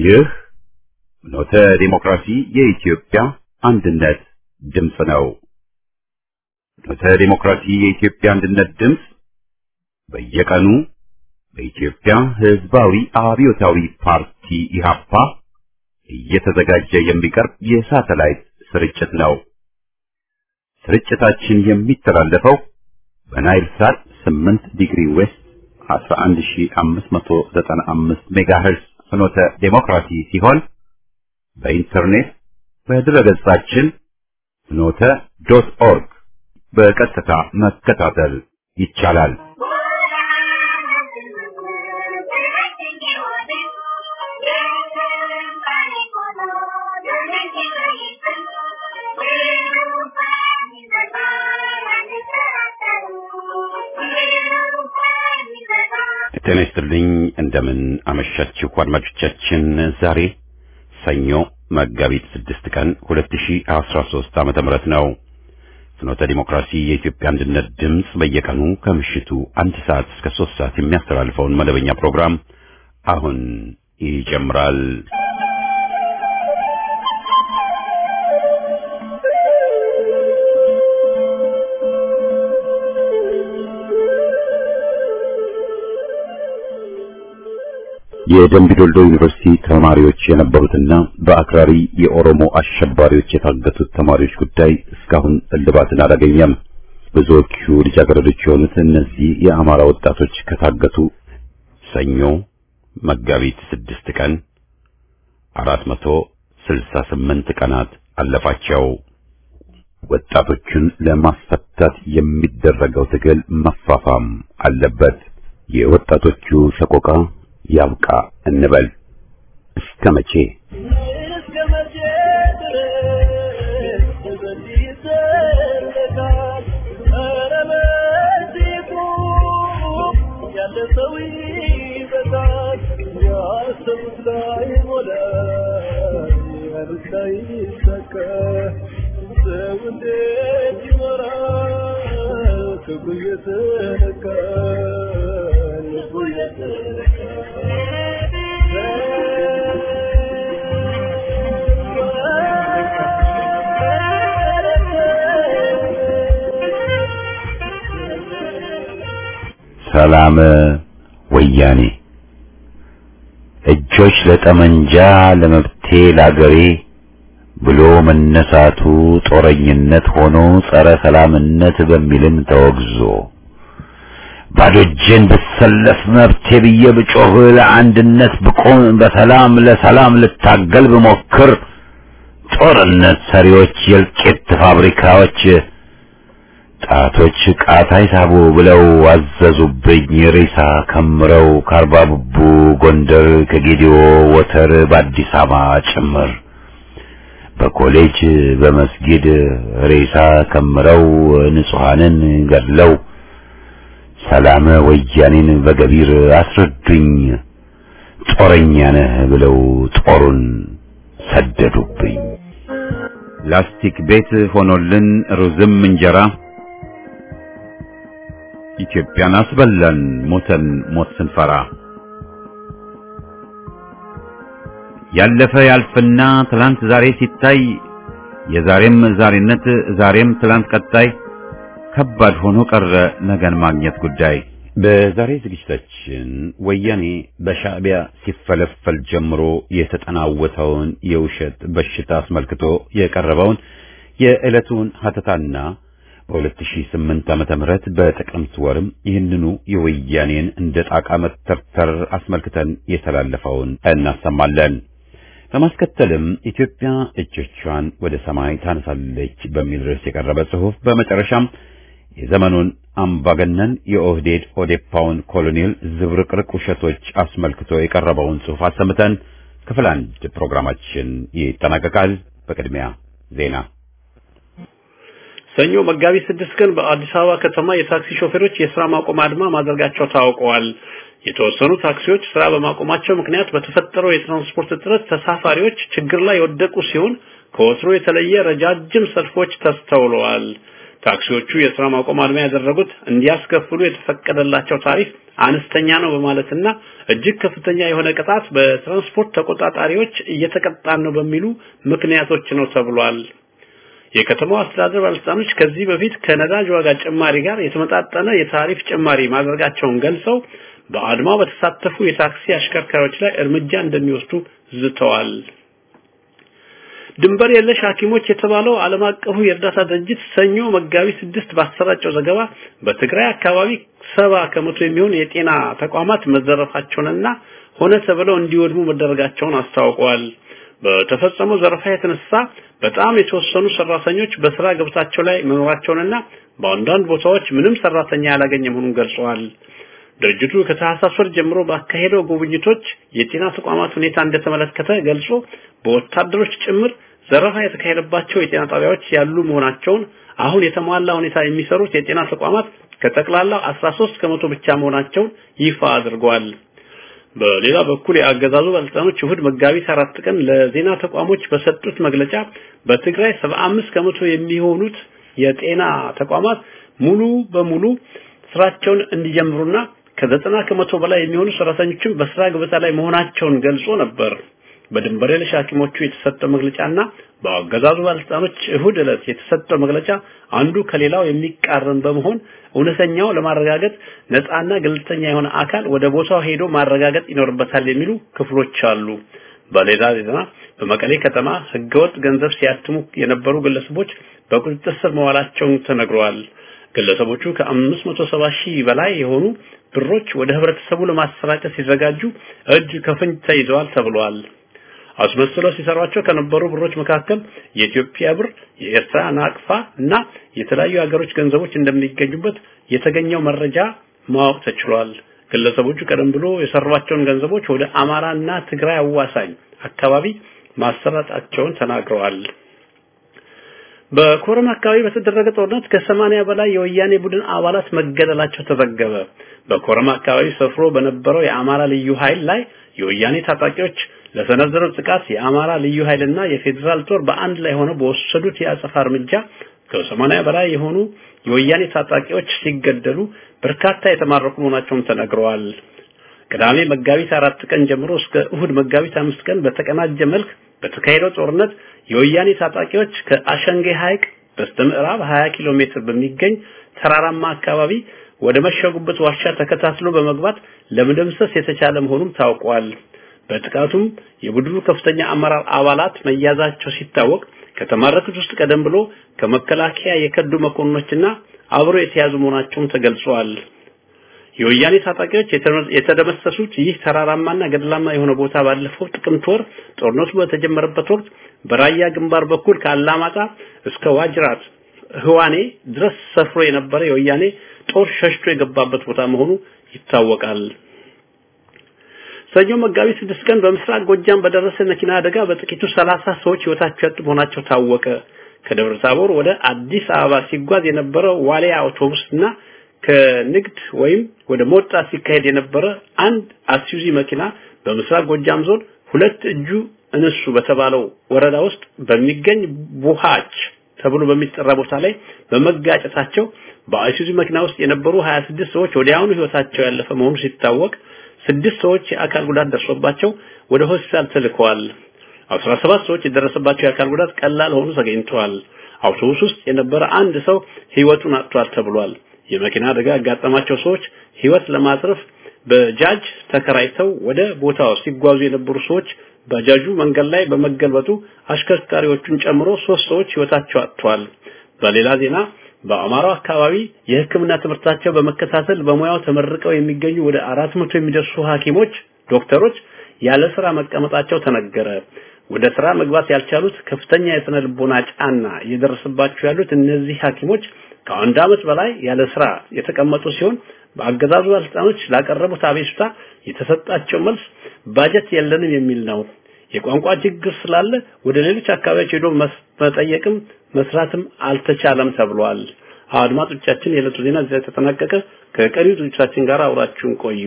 ይህ ኖተ ዲሞክራሲ የኢትዮጵያ አንድነት ድምፅ ነው። ኖተ ዲሞክራሲ የኢትዮጵያ አንድነት ድምፅ በየቀኑ በኢትዮጵያ ሕዝባዊ አብዮታዊ ፓርቲ ኢህአፓ እየተዘጋጀ የሚቀርብ የሳተላይት ስርጭት ነው። ስርጭታችን የሚተላለፈው በናይል ሳት 8 ዲግሪ ዌስት 11595 ሜጋሄርዝ ፍኖተ ዴሞክራሲ ሲሆን በኢንተርኔት በድረገጻችን ፍኖተ ዶት ኦርግ በቀጥታ መከታተል ይቻላል። ጤና ይስጥልኝ። እንደምን አመሻችሁ አድማጮቻችን። ዛሬ ሰኞ መጋቢት ስድስት ቀን 2013 ዓመተ ምህረት ነው። ፍኖተ ዲሞክራሲ የኢትዮጵያ አንድነት ድምፅ በየቀኑ ከምሽቱ አንድ ሰዓት እስከ ሶስት ሰዓት የሚያስተላልፈውን መደበኛ ፕሮግራም አሁን ይጀምራል። የደምቢ ዶልዶ ዩኒቨርሲቲ ተማሪዎች የነበሩትና በአክራሪ የኦሮሞ አሸባሪዎች የታገቱት ተማሪዎች ጉዳይ እስካሁን እልባትን አላገኘም። ብዙዎቹ ልጃገረዶች የሆኑት እነዚህ የአማራ ወጣቶች ከታገቱ ሰኞ መጋቢት ስድስት ቀን አራት መቶ ስልሳ ስምንት ቀናት አለፋቸው። ወጣቶቹን ለማስፈታት የሚደረገው ትግል መፋፋም አለበት። የወጣቶቹ ሰቆቃ ያብቃ እንበል። እስከ መቼ ሰላም ወያኔ እጆች ለጠመንጃ ለመብቴ ላገሬ ብሎ መነሳቱ ጦረኝነት ሆኖ ጸረ ሰላምነት በሚልም ተወግዞ ባዶ እጄን ብሰለፍ መብቴ ብዬ ብጮህ ለአንድነት ብቆም በሰላም ለሰላም ልታገል ብሞክር ጦርነት ሰሪዎች የእልቂት ፋብሪካዎች ጣቶች ቃታ ይሳቡ ብለው አዘዙብኝ ሬሳ ከምረው ከአርባ ቡቡ ጎንደር ከጌዲዮ ወተር በአዲስ አበባ ጭምር በኮሌጅ በመስጊድ ሬሳ ከምረው ንጹሐንን ገድለው ሰላም ወያኔን በገቢር አስረዱኝ ጦረኛ ነህ ብለው ጦሩን ሰደዱብኝ። ላስቲክ ቤት ሆኖልን ሩዝም እንጀራ ኢትዮጵያን አስበላን ሞተን ሞት ስንፈራ ያለፈ ያልፍና ትላንት ዛሬ ሲታይ የዛሬም ዛሬነት ዛሬም ትላንት ቀጣይ ከባድ ሆኖ ቀረ ነገን ማግኘት ጉዳይ። በዛሬ ዝግጅታችን ወያኔ በሻዕቢያ ሲፈለፈል ጀምሮ የተጠናወተውን የውሸት በሽታ አስመልክቶ የቀረበውን የዕለቱን ሀተታና በ2008 ዓመተ ምህረት በጥቅምት ወርም ይህንኑ የወያኔን እንደ ጣቃ መተርተር አስመልክተን የተላለፈውን እናሰማለን። በማስከተልም ኢትዮጵያ እጆቿን ወደ ሰማይ ታነሳለች በሚል ርዕስ የቀረበ ጽሑፍ፣ በመጨረሻም የዘመኑን አምባገነን የኦህዴድ ኦዴፓውን ኮሎኔል ዝብርቅርቅ ውሸቶች አስመልክቶ የቀረበውን ጽሑፍ አሰምተን ክፍል አንድ ፕሮግራማችን ይጠናቀቃል። በቅድሚያ ዜና ሰኞ መጋቢት ስድስት ቀን በአዲስ አበባ ከተማ የታክሲ ሾፌሮች የስራ ማቆም አድማ ማድረጋቸው ታውቀዋል። የተወሰኑ ታክሲዎች ስራ በማቆማቸው ምክንያት በተፈጠረው የትራንስፖርት እጥረት ተሳፋሪዎች ችግር ላይ የወደቁ ሲሆን ከወትሮ የተለየ ረጃጅም ሰልፎች ተስተውለዋል። ታክሲዎቹ የስራ ማቆም አድማ ያደረጉት እንዲያስከፍሉ የተፈቀደላቸው ታሪፍ አነስተኛ ነው በማለትና እጅግ ከፍተኛ የሆነ ቅጣት በትራንስፖርት ተቆጣጣሪዎች እየተቀጣን ነው በሚሉ ምክንያቶች ነው ተብሏል። የከተማው አስተዳደር ባለስልጣኖች ከዚህ በፊት ከነዳጅ ዋጋ ጭማሪ ጋር የተመጣጠነ የታሪፍ ጭማሪ ማድረጋቸውን ገልጸው በአድማው በተሳተፉ የታክሲ አሽከርካሪዎች ላይ እርምጃ እንደሚወስዱ ዝተዋል። ድንበር የለሽ ሐኪሞች የተባለው ዓለም አቀፉ የእርዳታ ድርጅት ሰኞ መጋቢት ስድስት ባሰራጨው ዘገባ በትግራይ አካባቢ ሰባ ከመቶ የሚሆን የጤና ተቋማት መዘረፋቸውንና ሆነ ተብለው እንዲወድሙ መደረጋቸውን አስታውቀዋል። በተፈጸመው ዘረፋ የተነሳ በጣም የተወሰኑ ሰራተኞች በስራ ገበታቸው ላይ መኖራቸውንና በአንዳንድ ቦታዎች ምንም ሰራተኛ ያላገኘ መሆኑን ገልጸዋል። ድርጅቱ ከታህሳስ ወር ጀምሮ ባካሄደው ጉብኝቶች የጤና ተቋማት ሁኔታ እንደተመለከተ ገልጾ በወታደሮች ጭምር ዘረፋ የተካሄደባቸው የጤና ጣቢያዎች ያሉ መሆናቸውን አሁን የተሟላ ሁኔታ የሚሰሩት የጤና ተቋማት ከጠቅላላው 13 ከመቶ ብቻ መሆናቸውን ይፋ አድርገዋል። በሌላ በኩል የአገዛዙ ባለስልጣኖች እሁድ መጋቢት አራት ቀን ለዜና ተቋሞች በሰጡት መግለጫ በትግራይ 75 ከመቶ የሚሆኑት የጤና ተቋማት ሙሉ በሙሉ ስራቸውን እንዲጀምሩና ከዘጠና ከመቶ በላይ የሚሆኑ ሰራተኞችም በስራ ገበታ ላይ መሆናቸውን ገልጾ ነበር። በድንበር የለሽ ሐኪሞቹ የተሰጠው መግለጫና በአገዛዙ ባለስልጣኖች እሁድ ዕለት የተሰጠው መግለጫ አንዱ ከሌላው የሚቃረን በመሆን እውነተኛው ለማረጋገጥ ነፃና ገለልተኛ የሆነ አካል ወደ ቦታው ሄዶ ማረጋገጥ ይኖርበታል የሚሉ ክፍሎች አሉ። በሌላ ዜና በመቀሌ ከተማ ህገወጥ ገንዘብ ሲያትሙ የነበሩ ግለሰቦች በቁጥጥር ስር መዋላቸውን ተነግረዋል። ግለሰቦቹ ከ570 ሺህ በላይ የሆኑ ብሮች ወደ ህብረተሰቡ ለማሰራጨት ሲዘጋጁ እጅ ከፍንጅ ተይዘዋል ተብሏል። አስመስለው ሲሰሯቸው ከነበሩ ብሮች መካከል የኢትዮጵያ ብር፣ የኤርትራ ናቅፋ እና የተለያዩ ሀገሮች ገንዘቦች እንደሚገኙበት የተገኘው መረጃ ማወቅ ተችሏል። ግለሰቦቹ ቀደም ብሎ የሰሯቸውን ገንዘቦች ወደ አማራና ትግራይ አዋሳኝ አካባቢ ማሰራጫቸውን ተናግረዋል። በኮረም አካባቢ በተደረገ ጦርነት ከሰማንያ በላይ የወያኔ ቡድን አባላት መገደላቸው ተዘገበ። በኮረም አካባቢ ሰፍሮ በነበረው የአማራ ልዩ ኃይል ላይ የወያኔ ታጣቂዎች ለሰነዘረው ጥቃት የአማራ ልዩ ኃይልና የፌዴራል ጦር በአንድ ላይ ሆነው በወሰዱት የአጸፋ እርምጃ ከሰማንያ በላይ የሆኑ የወያኔ ታጣቂዎች ሲገደሉ በርካታ የተማረኩ መሆናቸውን ተነግረዋል። ቅዳሜ መጋቢት አራት ቀን ጀምሮ እስከ እሁድ መጋቢት አምስት ቀን በተቀናጀ መልክ በተካሄደው ጦርነት የወያኔ ታጣቂዎች ከአሸንጌ ሐይቅ በስተምዕራብ 20 ኪሎ ሜትር በሚገኝ ተራራማ አካባቢ ወደ መሸጉበት ዋሻ ተከታትሎ በመግባት ለመደምሰስ የተቻለ መሆኑም ታውቋል። በጥቃቱም የቡድኑ ከፍተኛ አመራር አባላት መያዛቸው ሲታወቅ ከተማረኩት ውስጥ ቀደም ብሎ ከመከላከያ የከዱ መኮንኖችና አብሮ የተያዙ መሆናቸውም ተገልጿል። የወያኔ ታጣቂዎች የተደመሰሱት ይህ ተራራማና ገደላማ የሆነ ቦታ ባለፈው ጥቅምት ወር ጦርነቱ በተጀመረበት ወቅት በራያ ግንባር በኩል ከአላማጣ እስከ ዋጅራት ህዋኔ ድረስ ሰፍሮ የነበረ የወያኔ ጦር ሸሽቶ የገባበት ቦታ መሆኑ ይታወቃል። ሰኞ መጋቢት ስድስት ቀን በምስራቅ ጎጃም በደረሰ መኪና አደጋ በጥቂቱ ሰላሳ ሰዎች ህይወታቸው ያጡ መሆናቸው ታወቀ። ከደብረ ታቦር ወደ አዲስ አበባ ሲጓዝ የነበረው ዋሊያ አውቶቡስ እና ከንግድ ወይም ወደ ሞጣ ሲካሄድ የነበረ አንድ አስዩዚ መኪና በምስራቅ ጎጃም ዞን ሁለት እጁ እንሱ በተባለው ወረዳ ውስጥ በሚገኝ ቡሃች ተብሎ በሚጠራ ቦታ ላይ በመጋጨታቸው በአይሱዚ መኪና ውስጥ የነበሩ 26 ሰዎች ወዲያውኑ ህይወታቸው ያለፈ መሆኑ ሲታወቅ ስድስት ሰዎች የአካል ጉዳት ደርሶባቸው ወደ ሆስፒታል ተልከዋል። 17 ሰዎች የደረሰባቸው የአካል ጉዳት ቀላል ሆኖ ተገኝተዋል። አውቶቡስ ውስጥ የነበረ አንድ ሰው ህይወቱን አጥቷል ተብሏል። የመኪና አደጋ ያጋጠማቸው ሰዎች ህይወት ለማትረፍ በጃጅ ተከራይተው ወደ ቦታው ሲጓዙ የነበሩ ሰዎች ባጃጁ መንገድ ላይ በመገልበጡ አሽከርካሪዎቹን ጨምሮ ሶስት ሰዎች ህይወታቸው አጥተዋል። በሌላ ዜና በአማራው አካባቢ የሕክምና ትምህርታቸው በመከታተል በሙያው ተመርቀው የሚገኙ ወደ አራት መቶ የሚደርሱ ሐኪሞች፣ ዶክተሮች ያለ ስራ መቀመጣቸው ተነገረ። ወደ ስራ መግባት ያልቻሉት ከፍተኛ የስነ ልቦና ጫና እየደረሰባቸው ያሉት እነዚህ ሐኪሞች ከአንድ ዓመት በላይ ያለ ስራ የተቀመጡ ሲሆን በአገዛዙ ባለስልጣኖች ላቀረቡት አቤቱታ የተሰጣቸው መልስ ባጀት የለንም የሚል ነው። የቋንቋ ችግር ስላለ ወደ ሌሎች አካባቢዎች ሄዶ መጠየቅም መስራትም አልተቻለም ተብሏል። አድማጮቻችን፣ የዕለቱ ዜና እዚህ ተጠናቀቀ። ከቀሪው ዝግጅታችን ጋር አብራችሁን ቆዩ።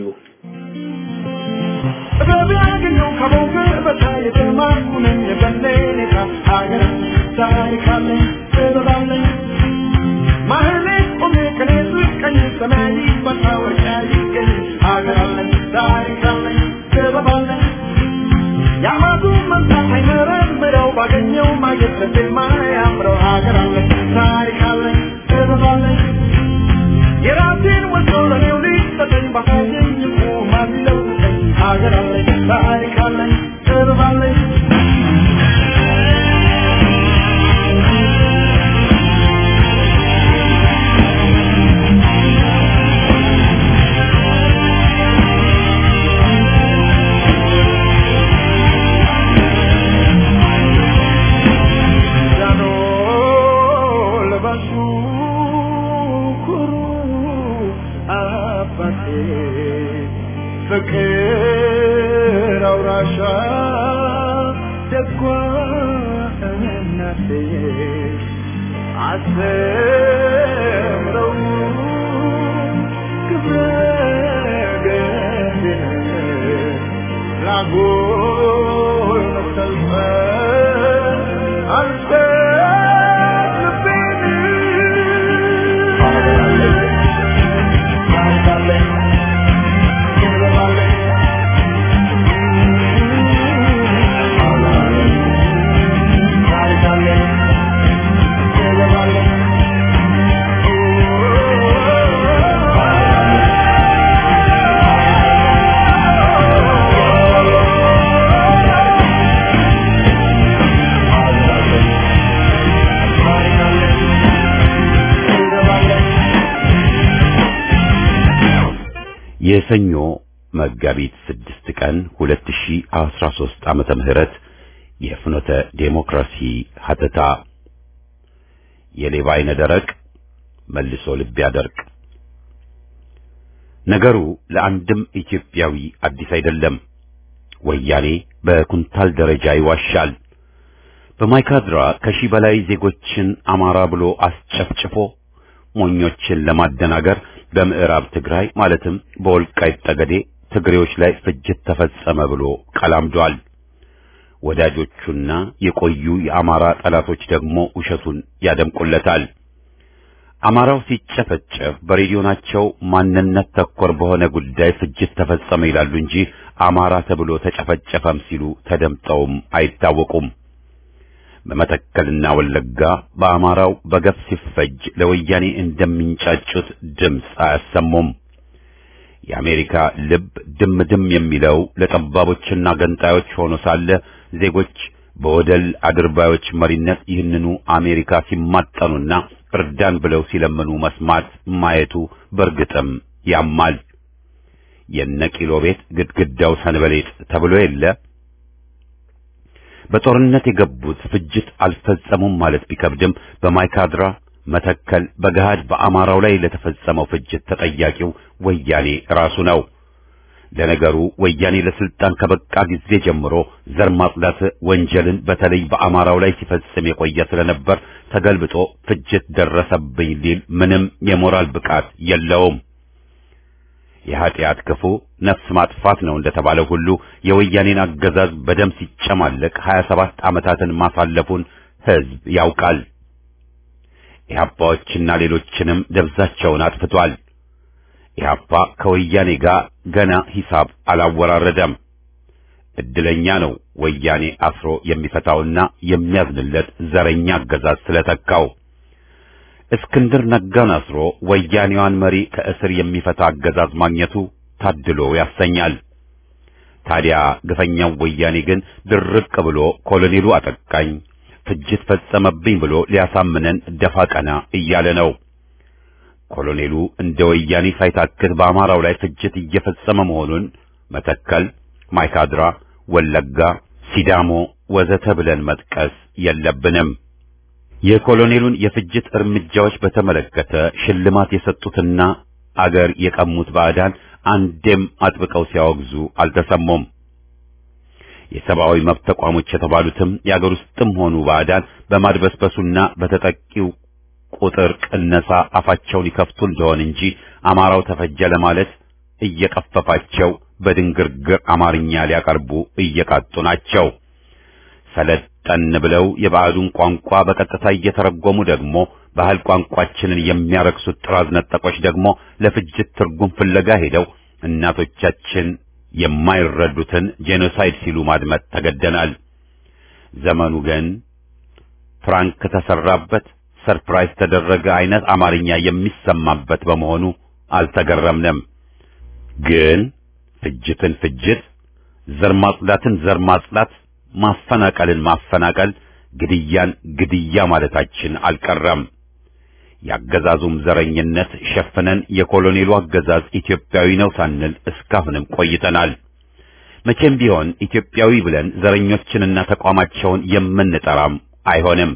ማህሌት ቆሜ ቀኔ ስቀኝ ሰማይ መታወቂያ ይገኝ ሀገር አለኝ ታሪክ አለኝ ጥበብ አለኝ የአማቱ መንሳት አይመረምረው ባገኘው ማግኘት የማያምረው ሀገር አለኝ ታሪክ አለኝ ጥበብ አለኝ የራሴን ወዶ ለኔው ሊሰጠኝ ባሳየኝ እኮ ማን ይለውጠኝ ሀገር አለኝ ታሪክ አለኝ ጥበብ አለኝ ጃኖ ልበሱ ኩሩ አባቴ ፍቅር አውራሻ ደጓ እናቴ አስተምረው ክብረ ገድን ላጎል መሰልፈ አንተ ልቤን ታርጋለህ ይረባለህ ታርጋለህ ይረባለህ የሰኞ መጋቢት ስድስት ቀን 2013 ዓመተ ምህረት የፍኖተ ዴሞክራሲ ሀተታ የሌባ አይነ ደረቅ መልሶ ልብ ያደርቅ። ነገሩ ለአንድም ኢትዮጵያዊ አዲስ አይደለም። ወያኔ በኩንታል ደረጃ ይዋሻል። በማይካድራ ከሺህ በላይ ዜጎችን አማራ ብሎ አስጨፍጭፎ ሞኞችን ለማደናገር በምዕራብ ትግራይ ማለትም በወልቃይት ጠገዴ ትግሬዎች ላይ ፍጅት ተፈጸመ ብሎ ቀላምዷል። ወዳጆቹና የቆዩ የአማራ ጠላቶች ደግሞ ውሸቱን ያደምቁለታል። አማራው ሲጨፈጨፍ በሬዲዮናቸው ማንነት ተኮር በሆነ ጉዳይ ፍጅት ተፈጸመ ይላሉ እንጂ አማራ ተብሎ ተጨፈጨፈም ሲሉ ተደምጠውም አይታወቁም። በመተከልና ወለጋ በአማራው በገፍ ሲፈጅ ለወያኔ እንደሚንጫጩት ድምፅ አያሰሙም። የአሜሪካ ልብ ድም ድም የሚለው ለጠባቦችና ገንጣዮች ሆኖ ሳለ ዜጎች በወደል አድርባዮች መሪነት ይህንኑ አሜሪካ ሲማጠኑና እርዳን ብለው ሲለምኑ መስማት ማየቱ በእርግጥም ያማል። የነቂሎ ቤት ግድግዳው ሰንበሌጥ ተብሎ የለ በጦርነት የገቡት ፍጅት አልፈጸሙም ማለት ቢከብድም በማይካድራ መተከል በገሃድ በአማራው ላይ ለተፈጸመው ፍጅት ተጠያቂው ወያኔ ራሱ ነው። ለነገሩ ወያኔ ለስልጣን ከበቃ ጊዜ ጀምሮ ዘር ማጽዳት ወንጀልን በተለይ በአማራው ላይ ሲፈጽም የቆየ ስለነበር ተገልብጦ ፍጅት ደረሰብኝ ሊል ምንም የሞራል ብቃት የለውም። የኃጢአት ክፉ ነፍስ ማጥፋት ነው እንደተባለው ሁሉ የወያኔን አገዛዝ በደም ሲጨማለቅ 27 ዓመታትን ማሳለፉን ሕዝብ ያውቃል። ኢህአፓዎችና ሌሎችንም ደብዛቸውን አጥፍቷል። ኢህአፓ ከወያኔ ጋር ገና ሂሳብ አላወራረደም። እድለኛ ነው ወያኔ አስሮ የሚፈታውና የሚያዝንለት ዘረኛ አገዛዝ ስለተካው። እስክንድር ነጋን አስሮ ወያኔዋን መሪ ከእስር የሚፈታ አገዛዝ ማግኘቱ ታድሎ ያሰኛል። ታዲያ ግፈኛው ወያኔ ግን ድርቅ ብሎ ኮሎኔሉ አጠቃኝ፣ ፍጅት ፈጸመብኝ ብሎ ሊያሳምነን ደፋ ቀና እያለ ነው። ኮሎኔሉ እንደ ወያኔ ሳይታክት በአማራው ላይ ፍጅት እየፈጸመ መሆኑን መተከል፣ ማይካድራ፣ ወለጋ፣ ሲዳሞ ወዘተ ብለን መጥቀስ የለብንም። የኮሎኔሉን የፍጅት እርምጃዎች በተመለከተ ሽልማት የሰጡትና አገር የቀሙት ባዕዳን አንዴም አጥብቀው ሲያወግዙ አልተሰሙም። የሰብአዊ መብት ተቋሞች የተባሉትም የአገር ውስጥም ሆኑ ባዕዳን በማድበስበሱና በተጠቂው ቁጥር ቅነሳ አፋቸውን ይከፍቱ እንደሆን እንጂ አማራው ተፈጀ ለማለት እየቀፈፋቸው በድንግርግር አማርኛ ሊያቀርቡ እየቃጡ ናቸው። ሰለጠን ብለው የባዕዱን ቋንቋ በቀጥታ እየተረጎሙ ደግሞ ባህል ቋንቋችንን የሚያረክሱት ጥራዝ ነጠቆች ደግሞ ለፍጅት ትርጉም ፍለጋ ሄደው እናቶቻችን የማይረዱትን ጄኖሳይድ ሲሉ ማድመጥ ተገደናል። ዘመኑ ግን ፍራንክ ተሰራበት፣ ሰርፕራይዝ ተደረገ አይነት አማርኛ የሚሰማበት በመሆኑ አልተገረምንም። ግን ፍጅትን ፍጅት፣ ዘር ማጽዳትን ዘር ማጽዳት፣ ማፈናቀልን ማፈናቀል፣ ግድያን ግድያ ማለታችን አልቀረም። የአገዛዙም ዘረኝነት ሸፍነን የኮሎኔሉ አገዛዝ ኢትዮጵያዊ ነው ሳንል እስካሁንም ቆይተናል። መቼም ቢሆን ኢትዮጵያዊ ብለን ዘረኞችንና ተቋማቸውን የምንጠራም አይሆንም።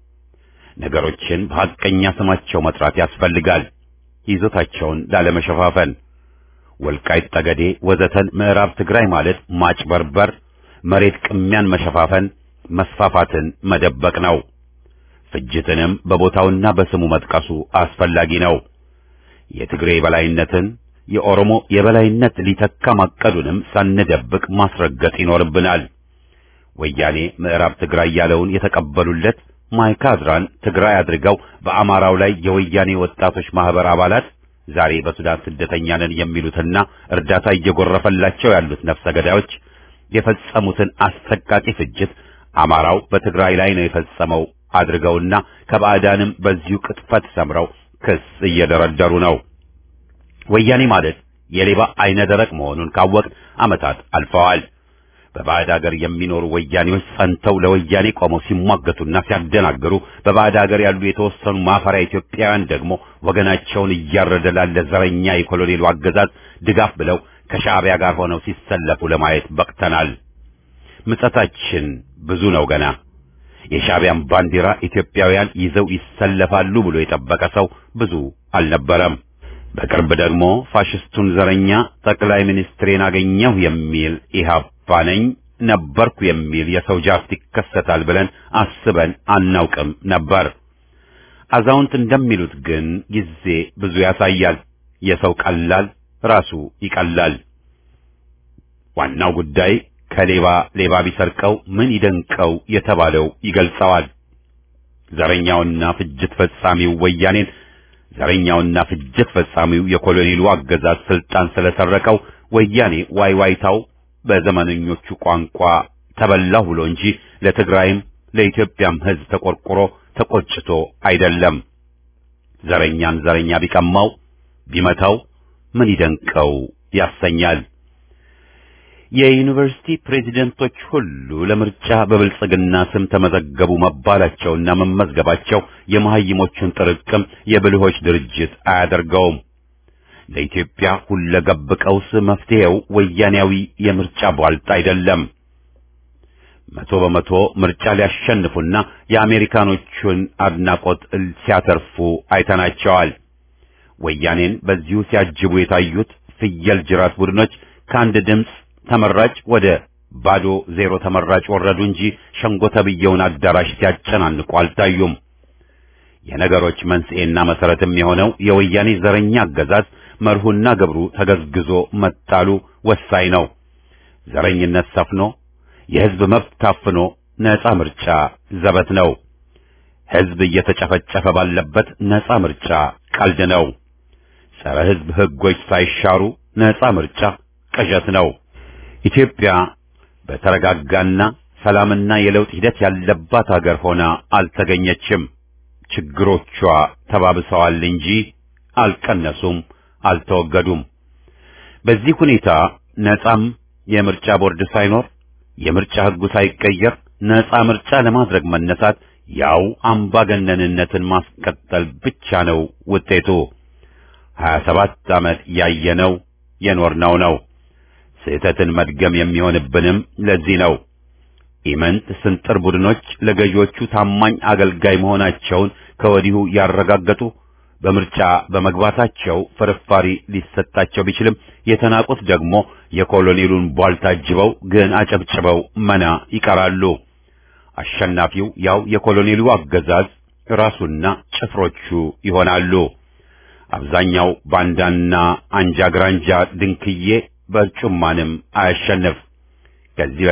ነገሮችን በሐቀኛ ስማቸው መጥራት ያስፈልጋል፣ ይዞታቸውን ላለመሸፋፈን። ወልቃይት ጠገዴ ወዘተን ምዕራብ ትግራይ ማለት ማጭበርበር፣ መሬት ቅሚያን መሸፋፈን፣ መስፋፋትን መደበቅ ነው። ፍጅትንም በቦታውና በስሙ መጥቀሱ አስፈላጊ ነው። የትግሬ የበላይነትን የኦሮሞ የበላይነት ሊተካ ማቀዱንም ሳንደብቅ ማስረገጥ ይኖርብናል። ወያኔ ምዕራብ ትግራይ ያለውን የተቀበሉለት ማይካድራን ትግራይ አድርገው በአማራው ላይ የወያኔ ወጣቶች ማህበር አባላት ዛሬ በሱዳን ስደተኛ ነን የሚሉትና እርዳታ እየጎረፈላቸው ያሉት ነፍሰ ገዳዮች የፈጸሙትን አሰቃቂ ፍጅት አማራው በትግራይ ላይ ነው የፈጸመው አድርገውና ከባዕዳንም በዚሁ ቅጥፈት ሰምረው ክስ እየደረደሩ ነው። ወያኔ ማለት የሌባ አይነ ደረቅ መሆኑን ካወቅን ዓመታት አልፈዋል። በባዕድ ሀገር የሚኖሩ ወያኔዎች ጸንተው ለወያኔ ቆመው ሲሟገቱና ሲያደናግሩ፣ በባዕድ ሀገር ያሉ የተወሰኑ ማፈሪያ ኢትዮጵያውያን ደግሞ ወገናቸውን እያረደ ላለ ዘረኛ የኮሎኔሉ አገዛዝ ድጋፍ ብለው ከሻዕቢያ ጋር ሆነው ሲሰለፉ ለማየት በቅተናል። ምጸታችን ብዙ ነው ገና። የሻዕቢያን ባንዲራ ኢትዮጵያውያን ይዘው ይሰለፋሉ ብሎ የጠበቀ ሰው ብዙ አልነበረም። በቅርብ ደግሞ ፋሽስቱን ዘረኛ ጠቅላይ ሚኒስትሬን አገኘሁ የሚል ኢህአፓ ነኝ ነበርኩ የሚል የሰው ጃፍት ይከሰታል ብለን አስበን አናውቅም ነበር። አዛውንት እንደሚሉት ግን ጊዜ ብዙ ያሳያል። የሰው ቀላል ራሱ ይቀላል። ዋናው ጉዳይ ከሌባ ሌባ ቢሰርቀው ምን ይደንቀው የተባለው ይገልጸዋል። ዘረኛውና ፍጅት ፈጻሚው ወያኔን ዘረኛውና ፍጅት ፈጻሚው የኮሎኔሉ አገዛዝ ስልጣን ስለሰረቀው ወያኔ ዋይዋይታው በዘመነኞቹ ቋንቋ ተበላሁ ብሎ እንጂ ለትግራይም ለኢትዮጵያም ሕዝብ ተቆርቆሮ ተቆጭቶ አይደለም። ዘረኛን ዘረኛ ቢቀማው ቢመታው ምን ይደንቀው ያሰኛል። የዩኒቨርሲቲ ፕሬዚደንቶች ሁሉ ለምርጫ በብልጽግና ስም ተመዘገቡ መባላቸውና መመዝገባቸው የመሐይሞቹን ጥርቅም የብልሆች ድርጅት አያደርገውም። ለኢትዮጵያ ሁለገብ ቀውስ መፍትሄው ወያኔያዊ የምርጫ ቧልጥ አይደለም። መቶ በመቶ ምርጫ ሊያሸንፉና የአሜሪካኖቹን አድናቆት ሲያተርፉ አይተናቸዋል። ወያኔን በዚሁ ሲያጅቡ የታዩት ፍየል ጅራት ቡድኖች ከአንድ ድምፅ ተመራጭ ወደ ባዶ ዜሮ ተመራጭ ወረዱ እንጂ ሸንጎ ተብየውን አዳራሽ ሲያጨናንቁ አልታዩም። የነገሮች መንስኤና መሰረትም የሆነው የወያኔ ዘረኛ አገዛዝ መርሁና ግብሩ ተገዝግዞ መጣሉ ወሳኝ ነው። ዘረኝነት ሰፍኖ የሕዝብ መብት ታፍኖ ነፃ ምርጫ ዘበት ነው። ሕዝብ እየተጨፈጨፈ ባለበት ነፃ ምርጫ ቀልድ ነው። ጸረ ሕዝብ ሕጎች ሳይሻሩ ነፃ ምርጫ ቅዠት ነው። ኢትዮጵያ በተረጋጋና ሰላምና የለውጥ ሂደት ያለባት ሀገር ሆና አልተገኘችም። ችግሮቿ ተባብሰዋል እንጂ አልቀነሱም፣ አልተወገዱም። በዚህ ሁኔታ ነፃም የምርጫ ቦርድ ሳይኖር የምርጫ ሕጉ ሳይቀየር ነፃ ምርጫ ለማድረግ መነሳት ያው አምባገነንነትን ማስቀጠል ብቻ ነው ውጤቱ። ሀያ ሰባት ዓመት ያየነው የኖርነው ነው። ስህተትን መድገም የሚሆንብንም ለዚህ ነው። ኢመንት ስንጥር ቡድኖች ለገዢዎቹ ታማኝ አገልጋይ መሆናቸውን ከወዲሁ ያረጋገጡ በምርጫ በመግባታቸው ፍርፋሪ ሊሰጣቸው ቢችልም የተናቁት ደግሞ የኮሎኔሉን ቧልታ አጅበው ግን አጨብጭበው መና ይቀራሉ። አሸናፊው ያው የኮሎኔሉ አገዛዝ ራሱና ጭፍሮቹ ይሆናሉ። አብዛኛው ባንዳና አንጃ ግራንጃ ድንክዬ በርጩማንም አያሸንፍ። ከዚህ በፊት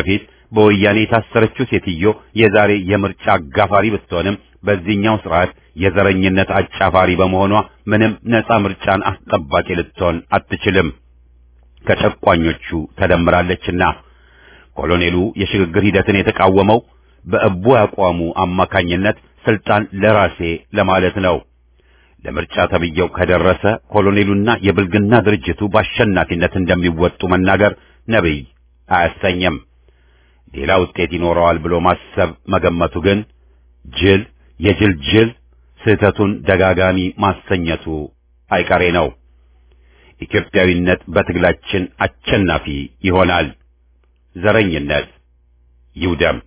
በወያኔ የታሰረችው ሴትዮ የዛሬ የምርጫ አጋፋሪ ብትሆንም በዚህኛው ስርዓት የዘረኝነት አጫፋሪ በመሆኗ ምንም ነፃ ምርጫን አስጠባቂ ልትሆን አትችልም። ከጨቋኞቹ ተደምራለችና ኮሎኔሉ የሽግግር ሂደትን የተቃወመው በእቡ አቋሙ አማካኝነት ስልጣን ለራሴ ለማለት ነው። ለምርጫ ተብየው ከደረሰ ኮሎኔሉና የብልግና ድርጅቱ በአሸናፊነት እንደሚወጡ መናገር ነብይ አያሰኝም። ሌላ ውጤት ይኖረዋል ብሎ ማሰብ መገመቱ ግን ጅል የጅል ጅል ስህተቱን ደጋጋሚ ማሰኘቱ አይቀሬ ነው። ኢትዮጵያዊነት በትግላችን አሸናፊ ይሆናል። ዘረኝነት ይውደም።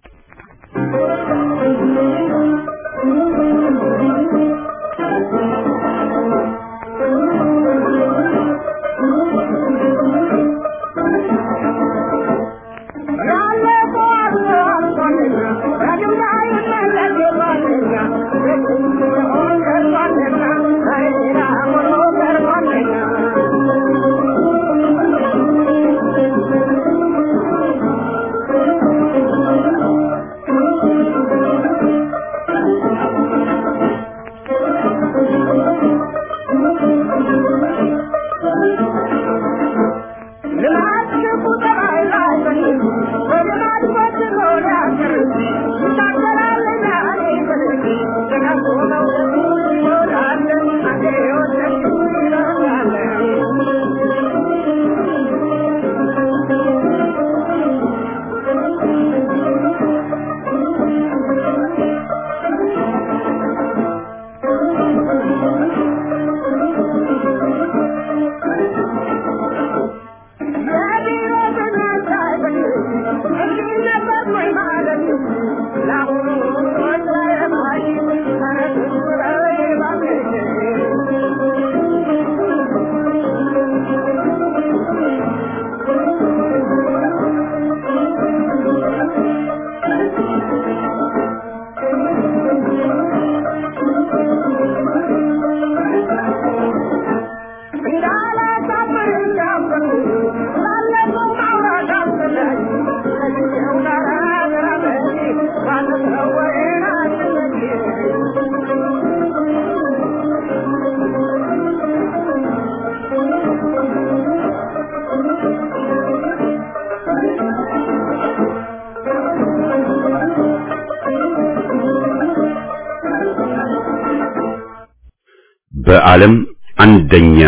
በዓለም አንደኛ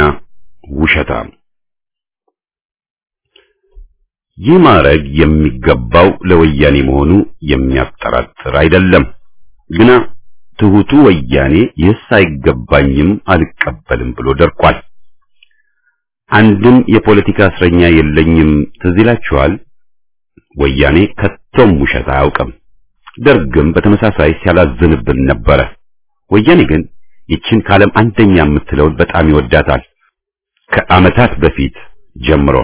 ውሸታም። ይህ ማዕረግ የሚገባው ለወያኔ መሆኑ የሚያጠራጥር አይደለም። ግና ትሁቱ ወያኔ ይህስ አይገባኝም አልቀበልም ብሎ ደርቋል። አንድም የፖለቲካ እስረኛ የለኝም ትዝ ይላችኋል። ወያኔ ከቶም ውሸት አያውቅም። ደርግም በተመሳሳይ ሲያላዝንብን ነበረ። ወያኔ ግን ይችን ካለም አንደኛ የምትለውን በጣም ይወዳታል። ከዓመታት በፊት ጀምሮ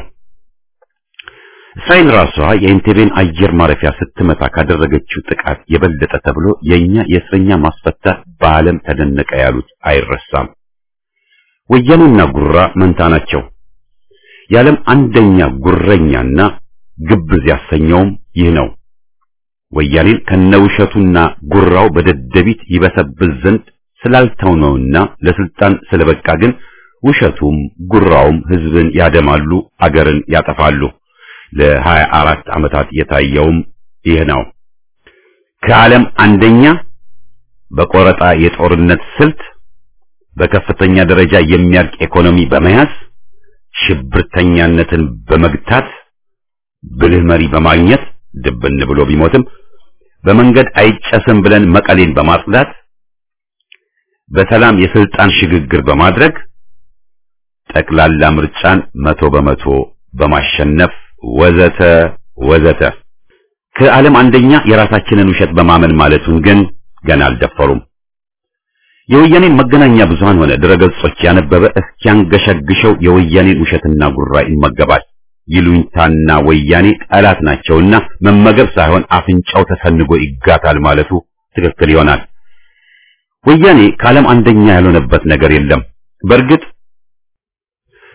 እስራኤል ራሷ የኢንቴቤን አየር ማረፊያ ስትመታ ካደረገችው ጥቃት የበለጠ ተብሎ የኛ የእስረኛ ማስፈታት በዓለም ተደነቀ ያሉት አይረሳም። ወያኔና ጉራ መንታ ናቸው። የዓለም አንደኛ ጉረኛና ግብዝ ያሰኘውም ይህ ነው። ወያኔን ከነውሸቱና ጉራው በደደቢት ይበሰብስ ዘንድ ስላልተውነውና ለስልጣን ስለበቃ ግን ውሸቱም ጉራውም ህዝብን ያደማሉ፣ አገርን ያጠፋሉ። ለሀያ አራት ዓመታት የታየውም ይህ ነው። ከዓለም አንደኛ በቆረጣ የጦርነት ስልት በከፍተኛ ደረጃ የሚያልቅ ኢኮኖሚ በመያዝ ሽብርተኛነትን በመግታት ብልህ መሪ በማግኘት ድብን ብሎ ቢሞትም በመንገድ አይጨስም ብለን መቀሌን በማጽዳት በሰላም የስልጣን ሽግግር በማድረግ ጠቅላላ ምርጫን መቶ በመቶ በማሸነፍ ወዘተ ወዘተ ከዓለም አንደኛ የራሳችንን ውሸት በማመን ማለቱን ግን ገና አልደፈሩም። የወያኔን መገናኛ ብዙሃን ሆነ ድረገጾች ያነበበ እስኪያንገሸግሸው የወያኔን ውሸትና ጉራ ይመገባል። ይሉኝታና ወያኔ ጠላት ናቸውና መመገብ ሳይሆን አፍንጫው ተሰንጎ ይጋታል ማለቱ ትክክል ይሆናል። ወያኔ ከዓለም አንደኛ ያልሆነበት ነገር የለም። በእርግጥ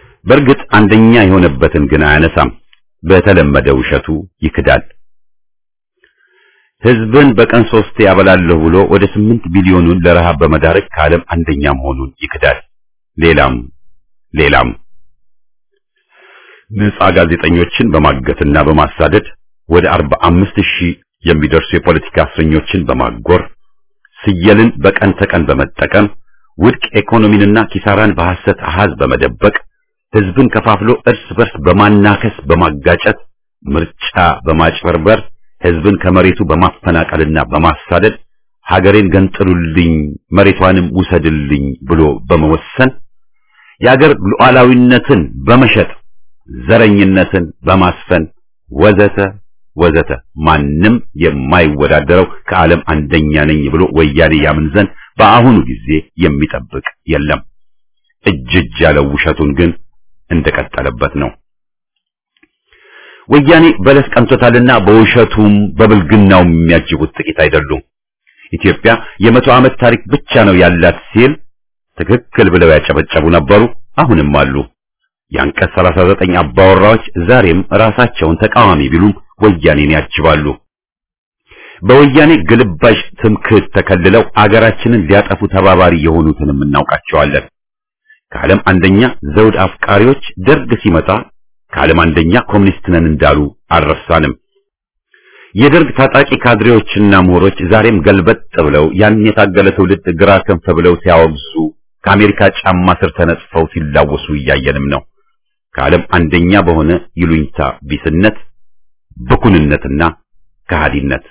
በእርግጥ አንደኛ የሆነበትን ግን አያነሳም። በተለመደ ውሸቱ ይክዳል። ህዝብን በቀን ሶስቴ ያበላለሁ ብሎ ወደ ስምንት ሚሊዮኑን ለረሃብ በመዳረግ ከዓለም አንደኛ መሆኑን ይክዳል። ሌላም ሌላም ነፃ ጋዜጠኞችን በማገትና በማሳደድ ወደ አርባ አምስት ሺህ የሚደርሱ የፖለቲካ እስረኞችን በማጎር ስየልን በቀን ተቀን በመጠቀም ውድቅ ኢኮኖሚንና ኪሳራን በሐሰት አሃዝ በመደበቅ ህዝብን ከፋፍሎ እርስ በርስ በማናከስ በማጋጨት ምርጫ በማጭበርበር ህዝብን ከመሬቱ በማፈናቀልና በማሳደድ ሀገሬን ገንጥሉልኝ መሬቷንም ውሰድልኝ ብሎ በመወሰን የአገር ሉዓላዊነትን በመሸጥ ዘረኝነትን በማስፈን ወዘተ ወዘተ ማንም የማይወዳደረው ከዓለም አንደኛ ነኝ ብሎ ወያኔ ያምን ዘንድ በአሁኑ ጊዜ የሚጠብቅ የለም። እጅ እጅ ያለው ውሸቱን ግን እንደቀጠለበት ነው። ወያኔ በለስ ቀንቶታልና በውሸቱም በብልግናውም የሚያጅቡት ጥቂት አይደሉም። ኢትዮጵያ የመቶ ዓመት ታሪክ ብቻ ነው ያላት ሲል ትክክል ብለው ያጨበጨቡ ነበሩ፣ አሁንም አሉ። የአንቀጽ 39 አባወራዎች ዛሬም ራሳቸውን ተቃዋሚ ቢሉም ወያኔን ያጅባሉ። በወያኔ ግልባሽ ትምክህት ተከልለው አገራችንን ሊያጠፉ ተባባሪ የሆኑትንም እናውቃቸዋለን። ከዓለም አንደኛ ዘውድ አፍቃሪዎች ደርግ ሲመጣ ከዓለም አንደኛ ኮሙኒስት ነን እንዳሉ አልረሳንም። የደርግ ታጣቂ ካድሬዎችና ምሁሮች ዛሬም ገልበጥ ብለው ያን የታገለ ትውልድ ግራ ክንፍ ብለው ሲያወግዙ ከአሜሪካ ጫማ ስር ተነጽፈው ሲላወሱ እያየንም ነው። ከዓለም አንደኛ በሆነ ይሉኝታ ቢስነት፣ ብኩንነትና ከሃዲነት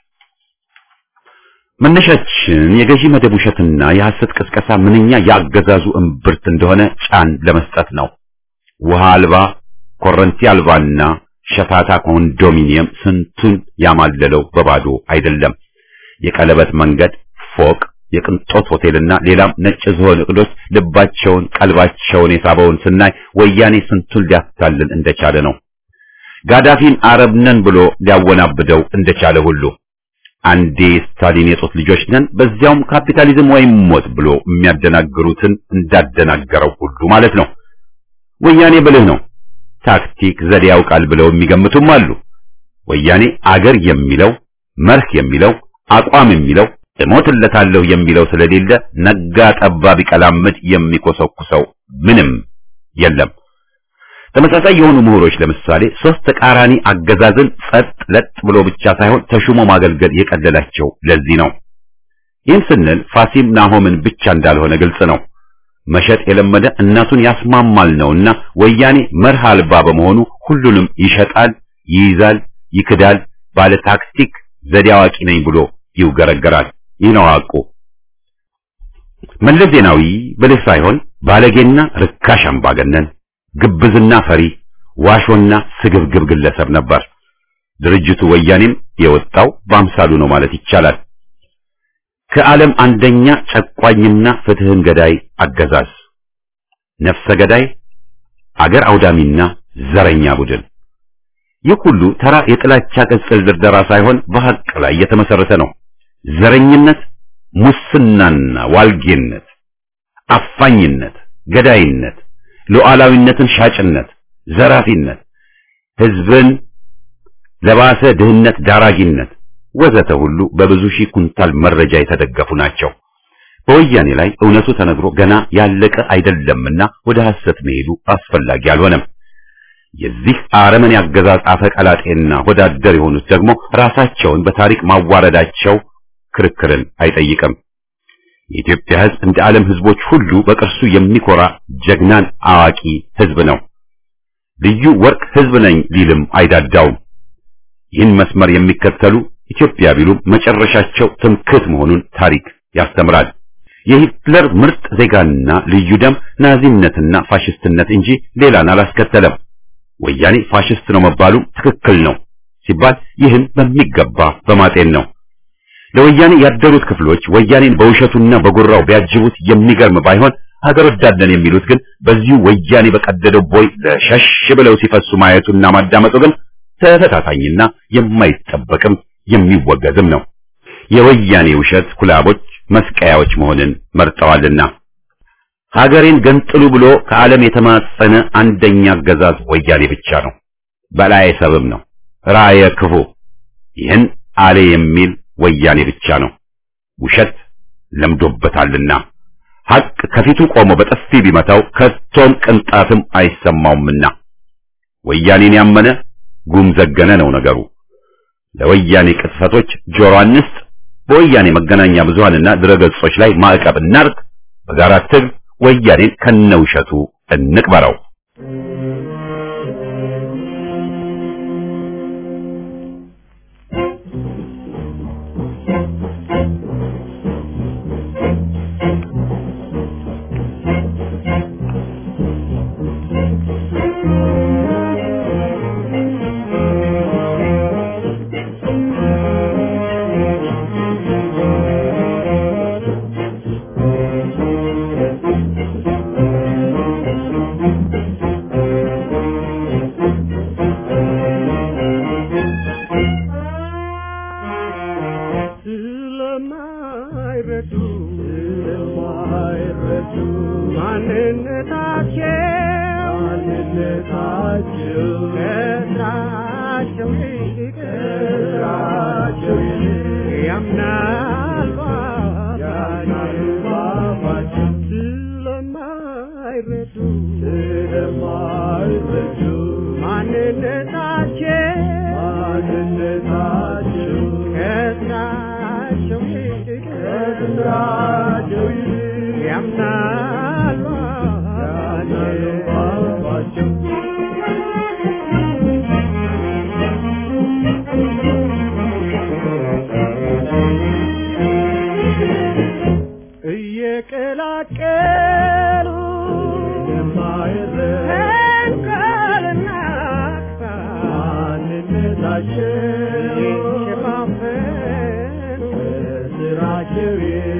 መነሻችን የገዢ መደብ ውሸትና የሐሰት ቅስቀሳ ምንኛ ያገዛዙ እምብርት እንደሆነ ጫን ለመስጠት ነው። ውሃ አልባ ኮረንቲ አልባና ሸታታ ኮንዶሚኒየም ስንቱን ያማለለው በባዶ አይደለም። የቀለበት መንገድ፣ ፎቅ፣ የቅንጦት ሆቴልና ሌላም ነጭ ዝሆን እቅዶች ልባቸውን ቀልባቸውን የሳበውን ስናይ ወያኔ ስንቱን ሊያታልል እንደቻለ ነው። ጋዳፊን አረብ ነን ብሎ ሊያወናብደው እንደቻለ ሁሉ አንዴ ስታሊን የጦት ልጆች ነን በዚያውም ካፒታሊዝም ወይም ሞት ብሎ የሚያደናግሩትን እንዳደናገረው ሁሉ ማለት ነው። ወያኔ ብልህ ነው፣ ታክቲክ ዘዴ ያውቃል ብለው የሚገምቱም አሉ። ወያኔ አገር የሚለው መርህ የሚለው አቋም የሚለው እሞትለታለሁ የሚለው ስለሌለ ነጋ ጠባ ቢቀላምድ የሚኮሰኩሰው ምንም የለም። ተመሳሳይ የሆኑ ምሁሮች ለምሳሌ ሶስት ተቃራኒ አገዛዝን ጸጥ ለጥ ብሎ ብቻ ሳይሆን ተሹሞ ማገልገል የቀለላቸው ለዚህ ነው። ይህን ስንል ፋሲም ናሆምን ብቻ እንዳልሆነ ግልጽ ነው። መሸጥ የለመደ እናቱን ያስማማል ነውና ወያኔ መርህ አልባ በመሆኑ ሁሉንም ይሸጣል፣ ይይዛል፣ ይክዳል፣ ባለ ታክቲክ ዘዴ አዋቂ ነኝ ብሎ ይውገረገራል። ይህ ነው ሐቁ። መለስ ዜናዊ ብልህ ሳይሆን ባለጌና ርካሽ አምባገነን ግብዝና ፈሪ ዋሾና ስግብግብ ግለሰብ ነበር። ድርጅቱ ወያኔም የወጣው በአምሳሉ ነው ማለት ይቻላል። ከዓለም አንደኛ ጨቋኝና ፍትህን ገዳይ አገዛዝ፣ ነፍሰ ገዳይ፣ አገር አውዳሚና ዘረኛ ቡድን። ይህ ሁሉ ተራ የጥላቻ ቅጽል ድርደራ ሳይሆን በሐቅ ላይ የተመሰረተ ነው። ዘረኝነት፣ ሙስናና ዋልጌነት፣ አፋኝነት፣ ገዳይነት ሉዓላዊነትን ሻጭነት፣ ዘራፊነት፣ ህዝብን ለባሰ ድህነት ዳራጊነት ወዘተ ሁሉ በብዙ ሺህ ኩንታል መረጃ የተደገፉ ናቸው። በወያኔ ላይ እውነቱ ተነግሮ ገና ያለቀ አይደለምና ወደ ሐሰት መሄዱ አስፈላጊ አልሆነም። የዚህ አረመኔ አገዛዝ አፈቀላጤና ወዳደር የሆኑት ደግሞ ራሳቸውን በታሪክ ማዋረዳቸው ክርክርን አይጠይቅም። የኢትዮጵያ ህዝብ እንደ ዓለም ህዝቦች ሁሉ በቅርሱ የሚኮራ ጀግናን አዋቂ ህዝብ ነው። ልዩ ወርቅ ህዝብ ነኝ ሊልም አይዳዳውም። ይህን መስመር የሚከተሉ ኢትዮጵያ ቢሉም መጨረሻቸው ትምክህት መሆኑን ታሪክ ያስተምራል። የሂትለር ምርጥ ዜጋና ልዩ ደም ናዚነትና ፋሽስትነት እንጂ ሌላን አላስከተለም። ወያኔ ፋሽስት ነው መባሉ ትክክል ነው ሲባል ይህን በሚገባ በማጤን ነው። ለወያኔ ያደሩት ክፍሎች ወያኔን በውሸቱና በጉራው ቢያጅቡት የሚገርም ባይሆን ሀገር ወዳድነን የሚሉት ግን በዚሁ ወያኔ በቀደደው ቦይ ለሸሽ ብለው ሲፈሱ ማየቱና ማዳመጡ ግን ተፈታታኝና የማይጠበቅም የሚወገዝም ነው። የወያኔ ውሸት ኩላቦች መስቀያዎች መሆንን መርጠዋልና ሀገሬን ገንጥሉ ብሎ ከዓለም የተማጸነ አንደኛ አገዛዝ ወያኔ ብቻ ነው። በላይ ሰብም ነው ራየ ክፉ ይህን አሌ የሚል ወያኔ ብቻ ነው። ውሸት ለምዶበታልና ሐቅ ከፊቱ ቆሞ በጥፊ ቢመታው ከቶም ቅንጣትም አይሰማውምና ወያኔን ያመነ ጉም ዘገነ ነው ነገሩ። ለወያኔ ቅጥፈቶች ጆሮ አንስጥ። በወያኔ መገናኛ ብዙሃንና ድረገጾች ላይ ማዕቀብ እናርግ። በጋራ ትግል ወያኔን ከነውሸቱ እንቅበረው። ስለማይረዱ ስለማይረዱ ማንነታቸው ማንነታቸው ከስራቸው ይልቅ ከስራቸው ይልቅ ያምናል ያምናል ባባቸው ስለማይረዱ ስለማይረዱ ማንነታቸው ማንነታቸው ከስራቸው ይልቅ ከስራቸው ይልቅ ያምናል ያምናል ባባቸው እየቀላቀሉ ተንኮልና ማንነታቸው የሸፋፈኑ ስራቸው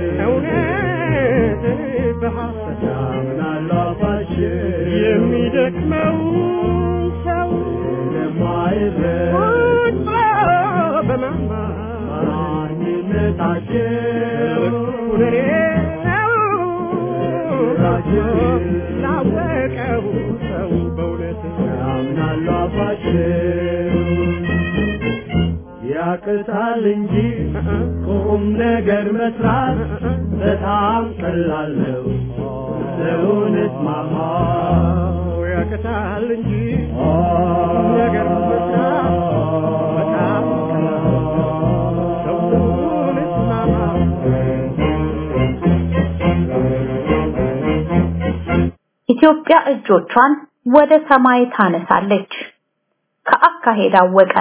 እውነትን በሐሰት ያምናሉ አፋቸው የሚደክመው ሰው ስለማይረዳ በማማ ማንነታቸው ሁኔ ነው ላወቀው ሰው በእውነት ያምናሉ አፋቸው ያቅታል እንጂ ቁም ነገር መስራት በጣም ቀላል ነው። ለእውነት ማማ ያቅታል እንጂ ቁም ነገር መስራት በጣም ቀላል ነው። ለእውነት ማማ ኢትዮጵያ እጆቿን ወደ ሰማይ ታነሳለች። ከአካሄድ አወቀ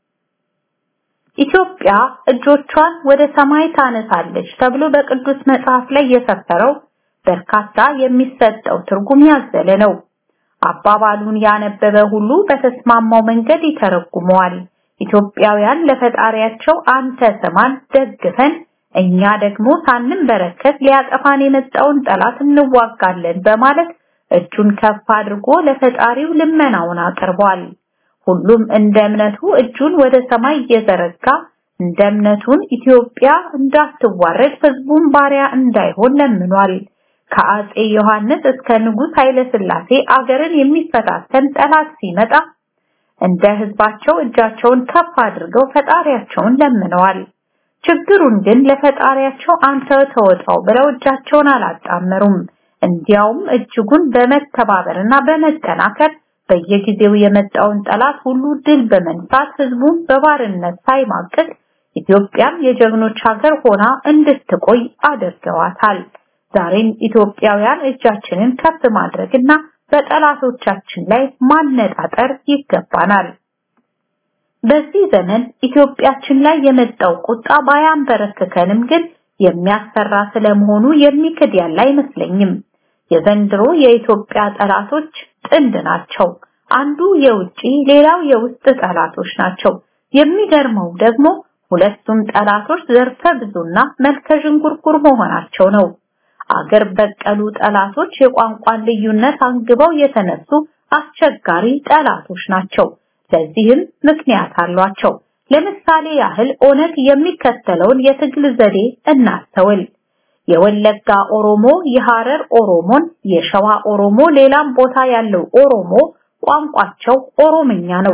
ኢትዮጵያ እጆቿን ወደ ሰማይ ታነሳለች ተብሎ በቅዱስ መጽሐፍ ላይ የሰፈረው በርካታ የሚሰጠው ትርጉም ያዘለ ነው። አባባሉን ያነበበ ሁሉ በተስማማው መንገድ ይተረጉመዋል። ኢትዮጵያውያን ለፈጣሪያቸው አንተ ስማን ደግፈን እኛ ደግሞ ሳንንበረከት ሊያጠፋን የመጣውን ጠላት እንዋጋለን በማለት እጁን ከፍ አድርጎ ለፈጣሪው ልመናውን አቅርቧል። ሁሉም እንደ እምነቱ እጁን ወደ ሰማይ እየዘረጋ እንደ እምነቱን ኢትዮጵያ እንዳትዋረድ ህዝቡን ባሪያ እንዳይሆን ለምኗል። ከአጼ ዮሐንስ እስከ ንጉሥ ኃይለ ሥላሴ አገርን የሚፈታተን ጠላት ሲመጣ እንደ ህዝባቸው እጃቸውን ከፍ አድርገው ፈጣሪያቸውን ለምነዋል። ችግሩን ግን ለፈጣሪያቸው አንተ ተወጣው ብለው እጃቸውን አላጣመሩም። እንዲያውም እጅጉን በመተባበርና በመጠናከር በየጊዜው የመጣውን ጠላት ሁሉ ድል በመንሳት ህዝቡን በባርነት ሳይማቅቅ ኢትዮጵያም የጀግኖች ሀገር ሆና እንድትቆይ አድርገዋታል። ዛሬም ኢትዮጵያውያን እጃችንን ከፍ ማድረግና በጠላቶቻችን ላይ ማነጣጠር ይገባናል። በዚህ ዘመን ኢትዮጵያችን ላይ የመጣው ቁጣ ባያንበረክከንም ግን የሚያስፈራ ስለመሆኑ የሚክድ ያለ አይመስለኝም። የዘንድሮ የኢትዮጵያ ጠላቶች ጥንድ ናቸው። አንዱ የውጪ ሌላው የውስጥ ጠላቶች ናቸው። የሚገርመው ደግሞ ሁለቱም ጠላቶች ዘርፈ ብዙና መልከ ዥንጉርጉር መሆናቸው ነው። አገር በቀሉ ጠላቶች የቋንቋን ልዩነት አንግበው የተነሱ አስቸጋሪ ጠላቶች ናቸው። ለዚህም ምክንያት አሏቸው። ለምሳሌ ያህል ኦነግ የሚከተለውን የትግል ዘዴ እናስተውል። የወለጋ ኦሮሞ የሐረር ኦሮሞን፣ የሸዋ ኦሮሞ ሌላም ቦታ ያለው ኦሮሞ ቋንቋቸው ኦሮምኛ ነው።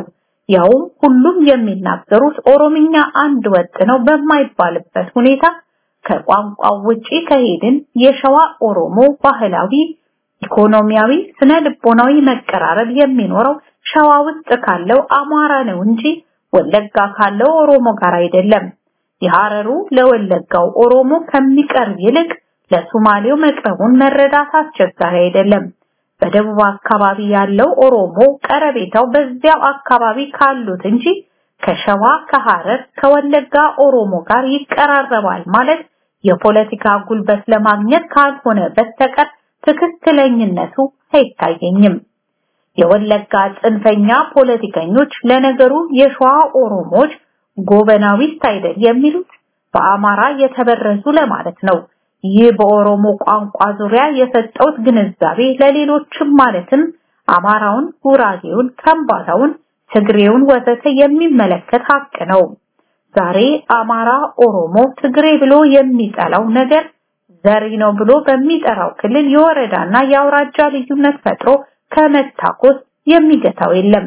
ያውም ሁሉም የሚናገሩት ኦሮምኛ አንድ ወጥ ነው በማይባልበት ሁኔታ ከቋንቋው ውጪ ከሄድን የሸዋ ኦሮሞ ባህላዊ፣ ኢኮኖሚያዊ፣ ስነ ልቦናዊ መቀራረብ የሚኖረው ሸዋ ውስጥ ካለው አማራ ነው እንጂ ወለጋ ካለው ኦሮሞ ጋር አይደለም። የሐረሩ ለወለጋው ኦሮሞ ከሚቀርብ ይልቅ ለሶማሌው መቅረቡን መረዳት አስቸጋሪ አይደለም። በደቡብ አካባቢ ያለው ኦሮሞ ቀረቤታው በዚያው አካባቢ ካሉት እንጂ ከሸዋ፣ ከሐረር፣ ከወለጋ ኦሮሞ ጋር ይቀራረባል ማለት የፖለቲካ ጉልበት ለማግኘት ካልሆነ በስተቀር ትክክለኝነቱ አይታየኝም። የወለጋ ጽንፈኛ ፖለቲከኞች ለነገሩ የሸዋ ኦሮሞዎች ጎበናዊስት አይደል የሚሉት በአማራ የተበረዙ ለማለት ነው። ይህ በኦሮሞ ቋንቋ ዙሪያ የሰጠውት ግንዛቤ ለሌሎችም ማለትም አማራውን፣ ጉራጌውን፣ ከምባታውን፣ ትግሬውን ወዘተ የሚመለከት ሀቅ ነው። ዛሬ አማራ፣ ኦሮሞ፣ ትግሬ ብሎ የሚጠላው ነገር ዘሪ ነው ብሎ በሚጠራው ክልል የወረዳና የአውራጃ ልዩነት ፈጥሮ ከመታኮስ የሚገታው የለም።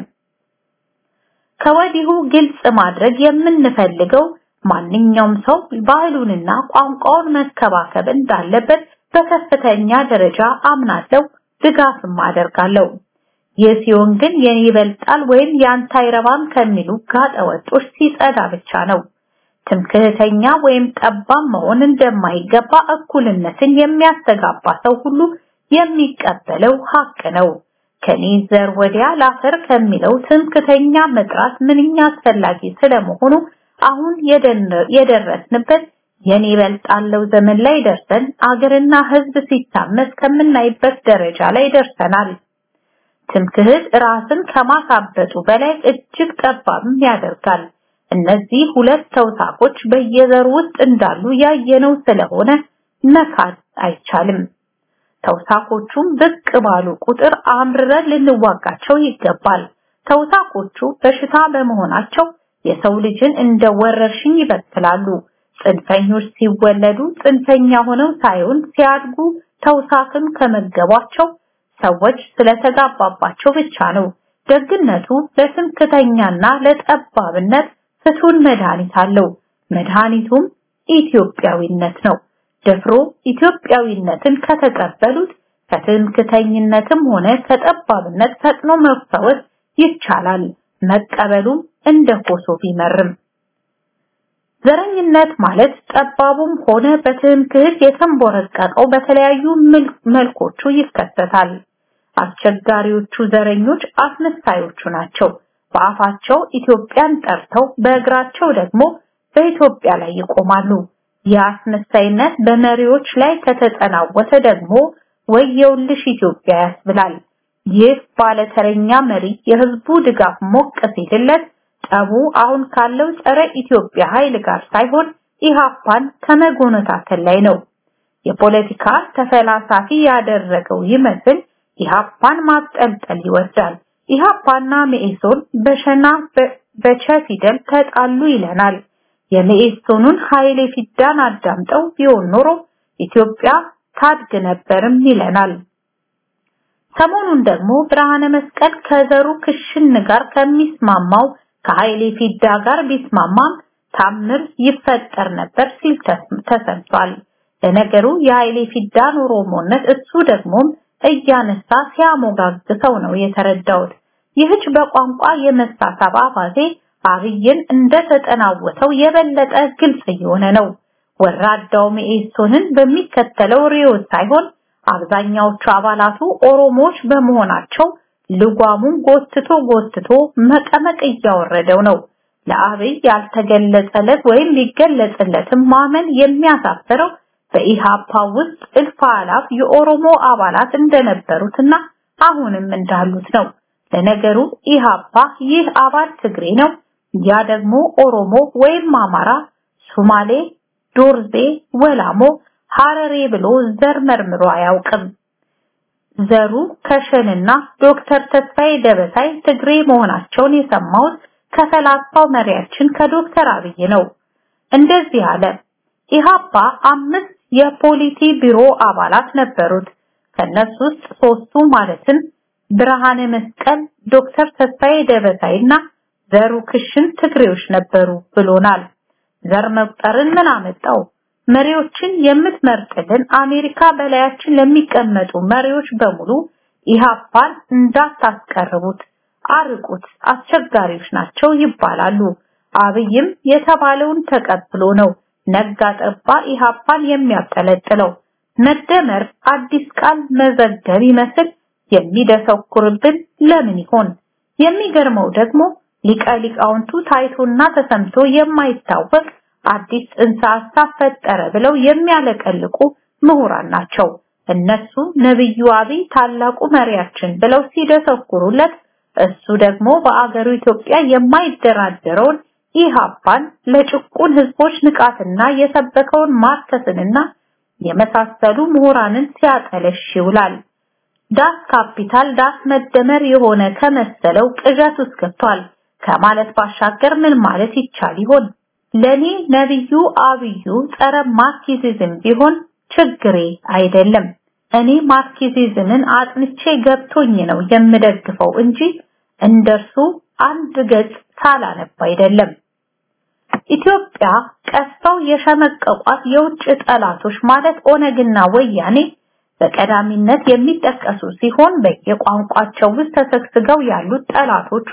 ከወዲሁ ግልጽ ማድረግ የምንፈልገው ማንኛውም ሰው ባህሉንና ቋንቋውን መከባከብ እንዳለበት በከፍተኛ ደረጃ አምናለሁ፣ ድጋፍም አደርጋለሁ። ይህ ሲሆን ግን የኔ ይበልጣል ወይም ያንተ አይረባም ከሚሉ ጋጠወጦች ሲጸዳ ብቻ ነው። ትምክህተኛ ወይም ጠባብ መሆን እንደማይገባ እኩልነትን የሚያስተጋባ ሰው ሁሉ የሚቀበለው ሀቅ ነው። ከኔ ዘር ወዲያ ላፈር ከሚለው ትምክህተኛ መጥራት ምንኛ አስፈላጊ ስለመሆኑ አሁን የደረስንበት የኔ ይበልጣለው ዘመን ላይ ደርሰን አገርና ሕዝብ ሲታመስ ከምናይበት ደረጃ ላይ ደርሰናል። ትምክህት ራስን ከማሳበጡ በላይ እጅግ ጠባብም ያደርጋል። እነዚህ ሁለት ተውሳኮች በየዘሩ ውስጥ እንዳሉ ያየነው ስለሆነ መካድ አይቻልም። ተውሳኮቹም ብቅ ባሉ ቁጥር አምርረን ልንዋጋቸው ይገባል። ተውሳኮቹ በሽታ በመሆናቸው የሰው ልጅን እንደ ወረርሽኝ ይበክላሉ። ጽንፈኞች ሲወለዱ ጽንፈኛ ሆነው ሳይሆን ሲያድጉ ተውሳክን ከመገቧቸው ሰዎች ስለተጋባባቸው ብቻ ነው። ደግነቱ ለትምክተኛና ለጠባብነት ፍቱን መድኃኒት አለው። መድኃኒቱም ኢትዮጵያዊነት ነው። ደፍሮ ኢትዮጵያዊነትን ከተቀበሉት ከትምክተኝነትም ሆነ ከጠባብነት ፈጥኖ መፈወስ ይቻላል። መቀበሉም እንደ ኮሶ ቢመርም ዘረኝነት ማለት ጠባቡም ሆነ በትምክህት የተንቦረቀቀው በተለያዩ መልኮቹ ይከሰታል። አስቸጋሪዎቹ ዘረኞች አስመሳዮቹ ናቸው። በአፋቸው ኢትዮጵያን ጠርተው በእግራቸው ደግሞ በኢትዮጵያ ላይ ይቆማሉ። የአስመሳይነት በመሪዎች ላይ ከተጠናወተ ደግሞ ወየውልሽ ኢትዮጵያ ያስብላል። ይህ ባለተረኛ መሪ የህዝቡ ድጋፍ ሞቅ ሲልለት ጠቡ አሁን ካለው ጸረ ኢትዮጵያ ኃይል ጋር ሳይሆን ኢሃፓን ከመጎነታተል ላይ ነው። የፖለቲካ ተፈላሳፊ ያደረገው ይመስል ኢሃፓን ማብጠልጠል ይወዳል። ኢሃፓና መኢሶን በሸና በቸ ፊደል ተጣሉ ይለናል። የመኢሶኑን ኃይሌ ፊዳን አዳምጠው ቢሆን ኖሮ ኢትዮጵያ ታድግ ነበርም ይለናል። ሰሞኑን ደግሞ ብርሃነ መስቀል ከዘሩ ክሽን ጋር ከሚስማማው ከኃይሌ ፊዳ ጋር ቢስማማም ታምር ይፈጠር ነበር ሲል ተሰምቷል። ለነገሩ የኃይሌ ፊዳን ኦሮሞነት እሱ ደግሞም እያነሳ ሲያሞጋግሰው ነው የተረዳሁት። ይህች በቋንቋ የመሳሳብ አባዜ አብይን እንደተጠናወተው የበለጠ ግልጽ እየሆነ ነው። ወራዳው መኢሶንን በሚከተለው ርዕዮት ሳይሆን አብዛኛዎቹ አባላቱ ኦሮሞዎች በመሆናቸው ልጓሙን ጎትቶ ጎትቶ መቀመቅ እያወረደው ነው። ለአብይ ያልተገለጸለት ወይም ሊገለጽለትም ማመን የሚያሳፍረው በኢሃፓ ውስጥ እልፍ አላፍ የኦሮሞ አባላት እንደነበሩትና አሁንም እንዳሉት ነው። ለነገሩ ኢሃፓ ይህ አባል ትግሬ ነው፣ ያ ደግሞ ኦሮሞ ወይም አማራ፣ ሱማሌ፣ ዶርዜ፣ ወላሞ፣ ሐረሬ ብሎ ዘር መርምሮ አያውቅም። ዘሩ ከሸንና ዶክተር ተስፋዬ ደበሳይ ትግሬ መሆናቸውን የሰማሁት ከፈላስፋው መሪያችን ከዶክተር አብይ ነው። እንደዚህ አለ። ኢሃፓ አምስት የፖሊቲ ቢሮ አባላት ነበሩት። ከነሱ ውስጥ ሶስቱ ማለትም ብርሃነ መስቀል፣ ዶክተር ተስፋዬ ደበሳይና ዘሩ ክሽን ትግሬዎች ነበሩ ብሎናል። ዘር መቁጠርን ምን አመጣው? መሪዎችን የምትመርጥልን አሜሪካ በላያችን ለሚቀመጡ መሪዎች በሙሉ ኢሃፓን እንዳታስቀርቡት፣ አርቁት፣ አስቸጋሪዎች ናቸው ይባላሉ። አብይም የተባለውን ተቀብሎ ነው ነጋ ጠባ ኢሃፓን የሚያጠለጥለው። መደመር አዲስ ቃል መዘገብ ይመስል የሚደሰኩርብን ለምን ይሆን? የሚገርመው ደግሞ ሊቀ ሊቃውንቱ ታይቶና ተሰምቶ የማይታወቅ አዲስ ጽንሰ ሐሳብ ፈጠረ ብለው የሚያለቀልቁ ምሁራን ናቸው። እነሱ ነብዩ አብይ ታላቁ መሪያችን ብለው ሲደሰኩሩለት እሱ ደግሞ በአገሩ ኢትዮጵያ የማይደራደረውን ኢሃፓን ለጭቁን ህዝቦች ንቃትና የሰበከውን ማርከስንና የመሳሰሉ ምሁራንን ሲያጠለሽ ይውላል። ዳስ ካፒታል ዳስ መደመር የሆነ ከመሰለው ቅዠት ውስጥ ገብቷል ከማለት ባሻገር ምን ማለት ይቻል ይሆን? ለኔ ነብዩ አብዩ ጸረ ማርክሲዝም ቢሆን ችግሬ አይደለም። እኔ ማርክሲዝምን አጥንቼ ገብቶኝ ነው የምደግፈው እንጂ እንደርሱ አንድ ገጽ ሳላነብ አይደለም። ኢትዮጵያ ቀስተው የሸመቀቋት የውጭ ጠላቶች ማለት ኦነግና ወያኔ በቀዳሚነት የሚጠቀሱ ሲሆን በየቋንቋቸው ውስጥ ተሰግስገው ያሉት ጠላቶቿ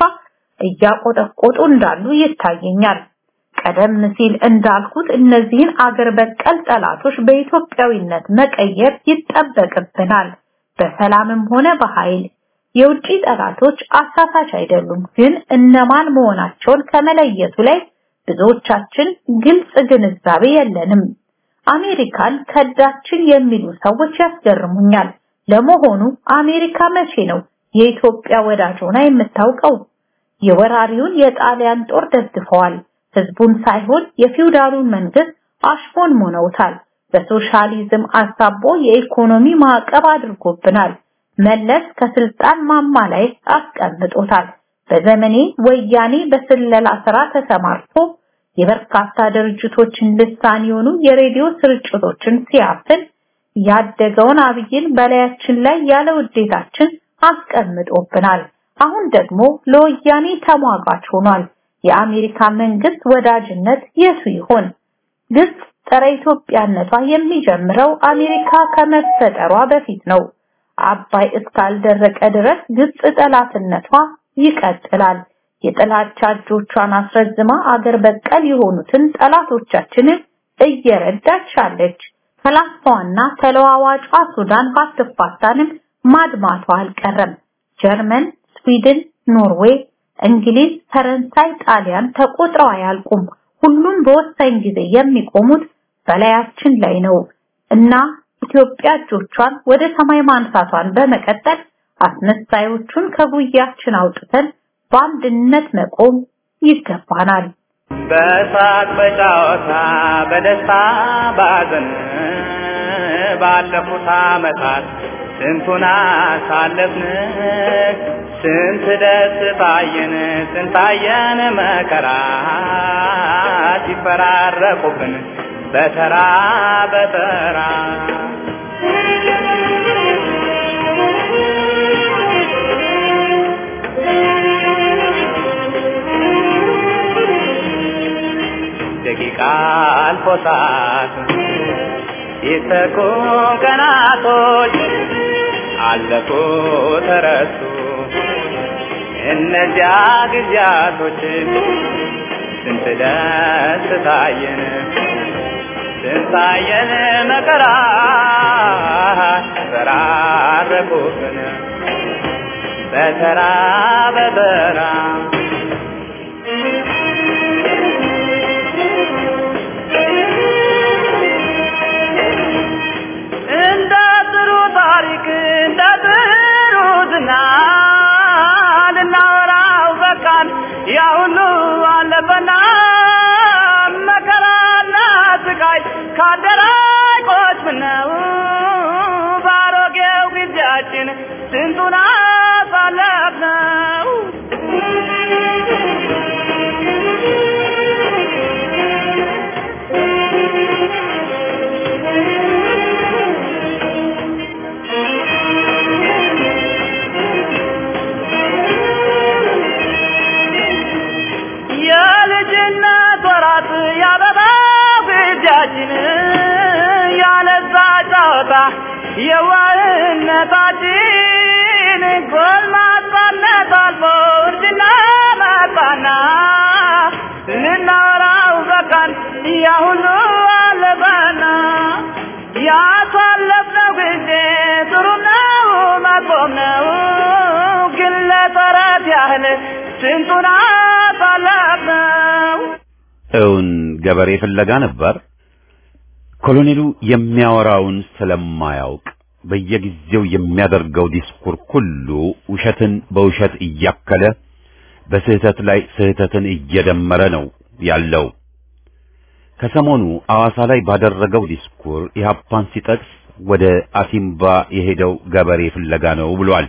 እያቆጠቆጡ እንዳሉ ይታየኛል። ቀደም ሲል እንዳልኩት እነዚህን አገር በቀል ጠላቶች በኢትዮጵያዊነት መቀየር ይጠበቅብናል። በሰላምም ሆነ በኃይል የውጭ ጠላቶች አሳሳች አይደሉም፣ ግን እነማን መሆናቸውን ከመለየቱ ላይ ብዙዎቻችን ግልጽ ግንዛቤ የለንም። አሜሪካን ከዳችን የሚሉ ሰዎች ያስገርሙኛል። ለመሆኑ አሜሪካ መቼ ነው የኢትዮጵያ ወዳጅ ሆና የምታውቀው? የወራሪውን የጣሊያን ጦር ደግፈዋል። ህዝቡን ሳይሆን የፊውዳሉን መንግስት አሽፎን ሞነውታል። በሶሻሊዝም አሳቦ የኢኮኖሚ ማዕቀብ አድርጎብናል። መለስ ከስልጣን ማማ ላይ አስቀምጦታል። በዘመኔ ወያኔ በስለላ ስራ ተሰማርቶ የበርካታ ድርጅቶችን ልሳን የሆኑ የሬዲዮ ስርጭቶችን ሲያፍን ያደገውን አብይን በላያችን ላይ ያለ ውዴታችን አስቀምጦብናል። አሁን ደግሞ ለወያኔ ተሟጋች ሆኗል። የአሜሪካ መንግስት ወዳጅነት የቱ ይሆን? ግብጽ ጸረ ኢትዮጵያነቷ የሚጀምረው አሜሪካ ከመፈጠሯ በፊት ነው። አባይ እስካልደረቀ ድረስ ግብጽ ጠላትነቷ ይቀጥላል። የጥላቻ እጆቿን አስረዝማ አገር በቀል የሆኑትን ጠላቶቻችንን እየረዳች አለች። ፈላስፋዋና ተለዋዋጯ ሱዳን ባትፋታንም ማድማቷ አልቀረም። ጀርመን፣ ስዊድን፣ ኖርዌይ፣ እንግሊዝ፣ ፈረንሳይ፣ ጣሊያን ተቆጥረው አያልቁም። ሁሉም በወሳኝ ጊዜ የሚቆሙት በላያችን ላይ ነው እና ኢትዮጵያ እጆቿን ወደ ሰማይ ማንሳቷን በመቀጠል አስመሳዮቹን ከጉያችን አውጥተን በአንድነት መቆም ይገባናል። በሳቅ በጨዋታ በደስታ ባዘን ባለፉት ዓመታት ስንቱን አሳለፍን ስንት ደስታየን ስንታየን መከራ ሲፈራረቁብን በተራ በተራ ደቂቃ አልፎ ሰዓት ሲተኩ ቀናቶች አለፉ ተረሱ እነዚያ ጊዜያቶች ስንት ደስ ታየን ስንታየን መከራ ተራረቁብን በተራ በተራ እንደ ጥሩ ታሪክ እንደ ጥሩ ዝና ልናወራው በቃን ያ ሁሉ አለፈና መከራና ስቃይ ካደራቆች ምነው ባሮጌው ጊዜያችን ስንቱን አሳለፍነው የዋህነታችን ጎልማሳነት አልፎ እርጅና መጣና ልናወራው በቃን ያ ሁሉ አለፈና ያሳለፍነው ጊዜ ጥሩ ነው መጥፎም ነው ግን ለተረት ያህል ስንቱን አሳለፍነው እውን ገበሬ ፍለጋ ነበር። ኮሎኔሉ የሚያወራውን ስለማያውቅ በየጊዜው የሚያደርገው ዲስኩር ሁሉ ውሸትን በውሸት እያከለ በስህተት ላይ ስህተትን እየደመረ ነው ያለው። ከሰሞኑ አዋሳ ላይ ባደረገው ዲስኩር ኢህአፓን ሲጠቅስ ወደ አሲምባ የሄደው ገበሬ ፍለጋ ነው ብሏል።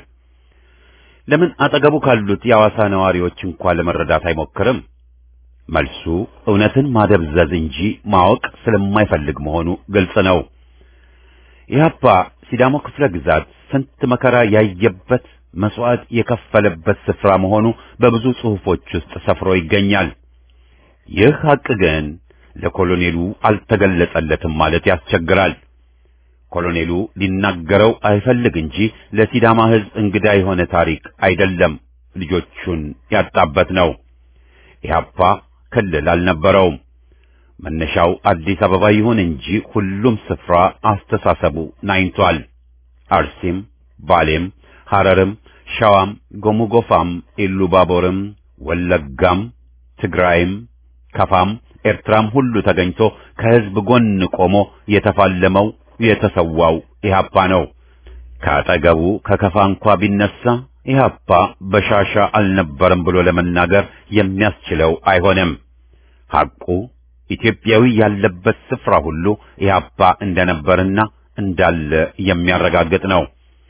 ለምን አጠገቡ ካሉት የአዋሳ ነዋሪዎች እንኳን ለመረዳት አይሞክርም? መልሱ እውነትን ማደብዘዝ እንጂ ማወቅ ስለማይፈልግ መሆኑ ግልጽ ነው። ኢህአፓ ሲዳሞ ክፍለ ግዛት ስንት መከራ ያየበት መስዋዕት የከፈለበት ስፍራ መሆኑ በብዙ ጽሑፎች ውስጥ ሰፍሮ ይገኛል። ይህ ሐቅ ግን ለኮሎኔሉ አልተገለጸለትም ማለት ያስቸግራል። ኮሎኔሉ ሊናገረው አይፈልግ እንጂ ለሲዳማ ሕዝብ እንግዳ የሆነ ታሪክ አይደለም፣ ልጆቹን ያጣበት ነው። ኢህአፓ ክልል አልነበረውም። መነሻው አዲስ አበባ ይሁን እንጂ ሁሉም ስፍራ አስተሳሰቡ ናኝቷል። አርሲም፣ ባሌም፣ ሐረርም፣ ሸዋም፣ ጎሙጎፋም፣ ኢሉባቦርም፣ ወለጋም፣ ትግራይም፣ ከፋም፣ ኤርትራም ሁሉ ተገኝቶ ከህዝብ ጎን ቆሞ የተፋለመው የተሰዋው ኢህአፓ ነው። ከአጠገቡ ከከፋ እንኳ ቢነሳ ኢህአፓ በሻሻ አልነበረም ብሎ ለመናገር የሚያስችለው አይሆንም። ሐቁ ኢትዮጵያዊ ያለበት ስፍራ ሁሉ ኢህአፓ እንደነበርና እንዳለ የሚያረጋግጥ ነው።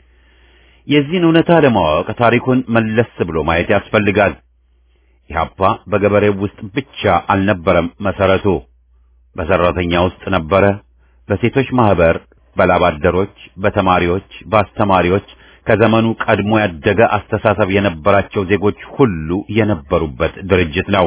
የዚህን እውነታ ለማወቅ ታሪኩን መለስ ብሎ ማየት ያስፈልጋል። ኢህአፓ በገበሬው ውስጥ ብቻ አልነበረም መሰረቱ፣ በሰራተኛ ውስጥ ነበረ፣ በሴቶች ማህበር፣ በላባደሮች፣ በተማሪዎች፣ በአስተማሪዎች ከዘመኑ ቀድሞ ያደገ አስተሳሰብ የነበራቸው ዜጎች ሁሉ የነበሩበት ድርጅት ነው።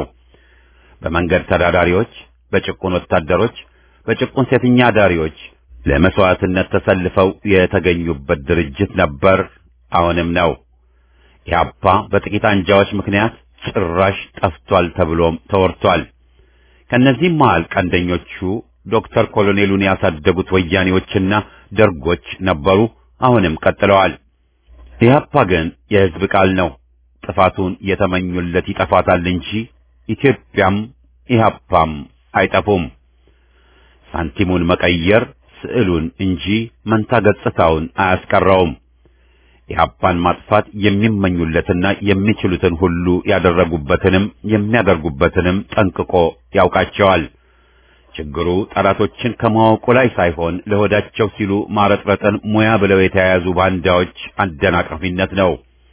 በመንገድ ተዳዳሪዎች፣ በጭቁን ወታደሮች፣ በጭቁን ሴተኛ አዳሪዎች ለመስዋዕትነት ተሰልፈው የተገኙበት ድርጅት ነበር፣ አሁንም ነው። ኢህአፓ በጥቂት አንጃዎች ምክንያት ጭራሽ ጠፍቷል ተብሎም ተወርቷል። ከነዚህም መሃል ቀንደኞቹ ዶክተር ኮሎኔሉን ያሳደጉት ወያኔዎችና ደርጎች ነበሩ፣ አሁንም ቀጥለዋል። ኢህአፓ ግን የህዝብ ቃል ነው። ጥፋቱን የተመኙለት ይጠፋታል እንጂ ኢትዮጵያም ኢህአፓም አይጠፉም። ሳንቲሙን መቀየር ስዕሉን እንጂ መንታ ገጽታውን አያስቀረውም። ኢህአፓን ማጥፋት የሚመኙለትና የሚችሉትን ሁሉ ያደረጉበትንም የሚያደርጉበትንም ጠንቅቆ ያውቃቸዋል። ችግሩ ጠላቶችን ከማወቁ ላይ ሳይሆን ለሆዳቸው ሲሉ ማረጥረጥን ሙያ ብለው የተያያዙ ባንዳዎች አደናቃፊነት ነው።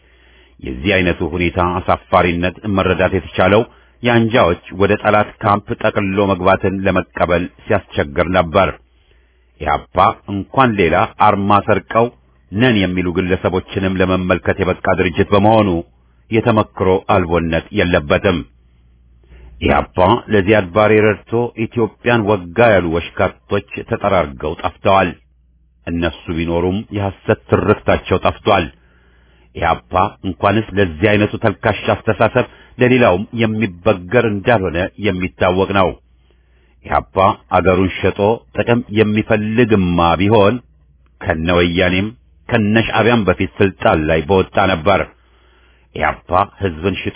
የዚህ አይነቱ ሁኔታ አሳፋሪነት መረዳት የተቻለው የአንጃዎች ወደ ጠላት ካምፕ ጠቅልሎ መግባትን ለመቀበል ሲያስቸግር ነበር። ኢህአፓ እንኳን ሌላ አርማ ሰርቀው ነን የሚሉ ግለሰቦችንም ለመመልከት የበቃ ድርጅት በመሆኑ የተመክሮ አልቦነት የለበትም። ኢህአፓ ለዚያድ ባሬ ረድቶ ኢትዮጵያን ወጋ ያሉ ወሽካቶች ተጠራርገው ጠፍተዋል። እነሱ ቢኖሩም የሐሰት ትርክታቸው ጠፍቷል። ኢህአፓ እንኳንስ ለዚህ አይነቱ ተልካሽ አስተሳሰብ ለሌላውም የሚበገር እንዳልሆነ የሚታወቅ ነው። ኢህአፓ አገሩን ሸጦ ጥቅም የሚፈልግማ ቢሆን ከነ ወያኔም ከነ ሻዕቢያም በፊት ስልጣን ላይ በወጣ ነበር። ኢህአፓ ህዝብን ሽጦ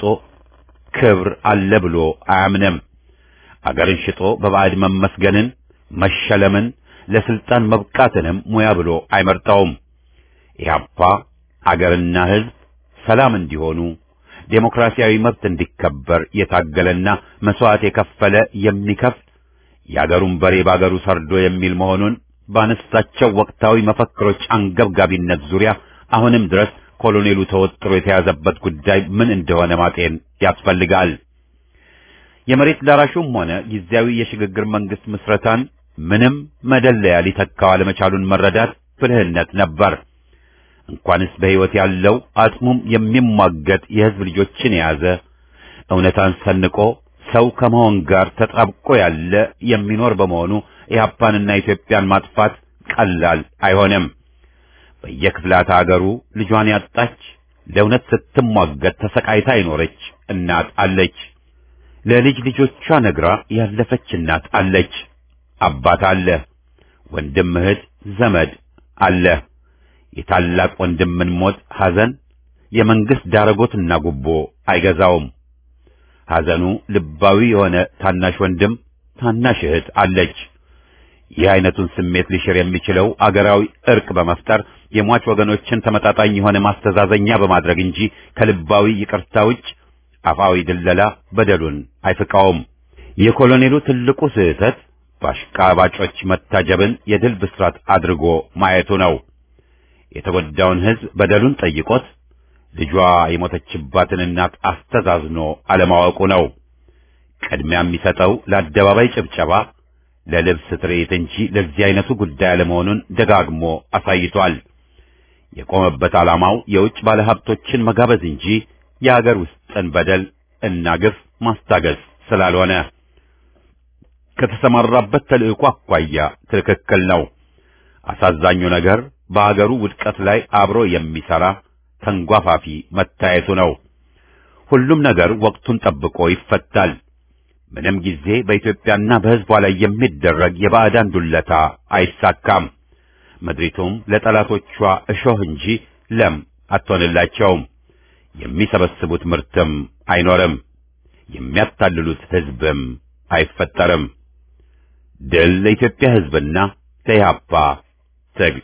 ክብር አለ ብሎ አያምንም። አገርን ሽጦ በባዕድ መመስገንን፣ መሸለምን፣ ለስልጣን መብቃትንም ሙያ ብሎ አይመርጠውም። ኢህአፓ አገርና ህዝብ ሰላም እንዲሆኑ ዴሞክራሲያዊ መብት እንዲከበር የታገለና መስዋዕት የከፈለ የሚከፍል የአገሩን በሬ ባገሩ ሰርዶ የሚል መሆኑን ባነሳቸው ወቅታዊ መፈክሮች አንገብጋቢነት ዙሪያ አሁንም ድረስ ኮሎኔሉ ተወጥሮ የተያዘበት ጉዳይ ምን እንደሆነ ማጤን ያስፈልጋል። የመሬት ላራሹም ሆነ ጊዜያዊ የሽግግር መንግስት ምስረታን ምንም መደለያ ሊተካው አለመቻሉን መረዳት ብልህነት ነበር። እንኳንስ በሕይወት ያለው አጽሙም የሚሟገት የህዝብ ልጆችን የያዘ እውነታን ሰንቆ ሰው ከመሆን ጋር ተጣብቆ ያለ የሚኖር በመሆኑ ኢህአፓንና ኢትዮጵያን ማጥፋት ቀላል አይሆንም። በየክፍላተ አገሩ ልጇን ያጣች ለእውነት ስትሟገት ተሰቃይታ የኖረች እናት አለች። ለልጅ ልጆቿ ነግራ ያለፈች እናት አለች። አባት አለ። ወንድም፣ እህት፣ ዘመድ አለ። የታላቅ ወንድምን ሞት ሐዘን የመንግስት ዳረጎትና ጉቦ አይገዛውም። ሐዘኑ ልባዊ የሆነ ታናሽ ወንድም፣ ታናሽ እህት አለች። ይህ አይነቱን ስሜት ሊሽር የሚችለው አገራዊ እርቅ በመፍጠር የሟች ወገኖችን ተመጣጣኝ የሆነ ማስተዛዘኛ በማድረግ እንጂ ከልባዊ ይቅርታ ውጭ አፋዊ ድለላ በደሉን አይፍቃውም። የኮሎኔሉ ትልቁ ስህተት በአሽቃባጮች መታጀብን የድል ብስራት አድርጎ ማየቱ ነው። የተጎዳውን ሕዝብ በደሉን ጠይቆት ልጇ የሞተችባትን እናት አስተዛዝኖ አለማወቁ ነው። ቅድሚያ የሚሰጠው ለአደባባይ ጭብጨባ፣ ለልብስ ትርኢት እንጂ ለዚህ አይነቱ ጉዳይ አለመሆኑን ደጋግሞ አሳይቷል። የቆመበት ዓላማው የውጭ ባለሀብቶችን መጋበዝ እንጂ የአገር ውስጥን በደል እና ግፍ ማስታገስ ስላልሆነ ከተሰማራበት ተልዕኮ አኳያ ትክክል ነው። አሳዛኙ ነገር በአገሩ ውድቀት ላይ አብሮ የሚሰራ ተንጓፋፊ መታየቱ ነው። ሁሉም ነገር ወቅቱን ጠብቆ ይፈታል። ምንም ጊዜ በኢትዮጵያና በሕዝቧ ላይ የሚደረግ የባዕዳን ዱለታ አይሳካም። ምድሪቱም ለጠላቶቿ እሾህ እንጂ ለም አትሆንላቸውም። የሚሰበስቡት ምርትም አይኖርም። የሚያታልሉት ሕዝብም አይፈጠርም። ድል ለኢትዮጵያ ሕዝብና ለኢህአፓ ትግል።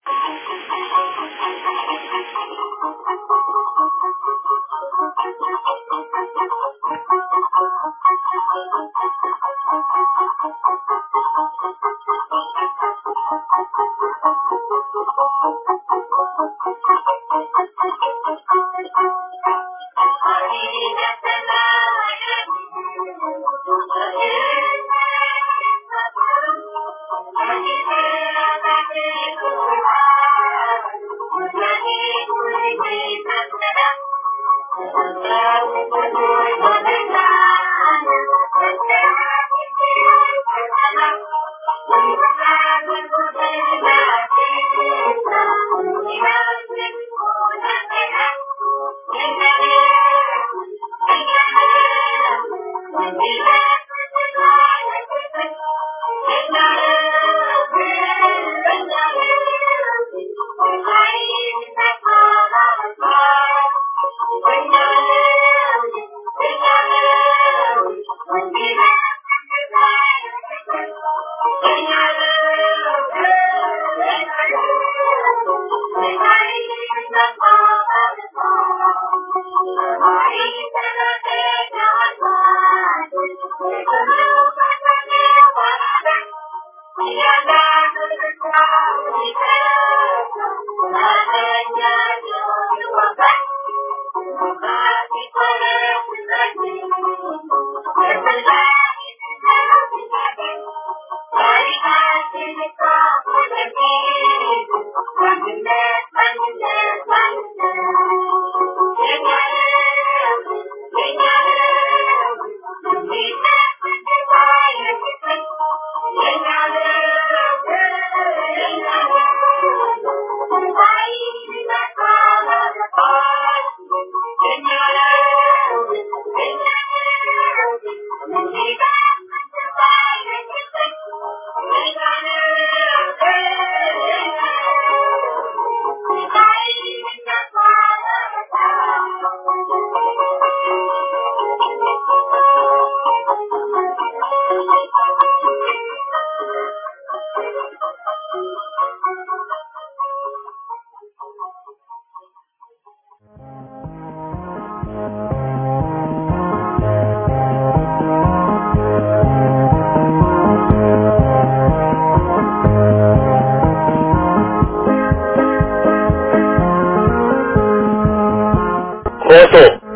ኮሶ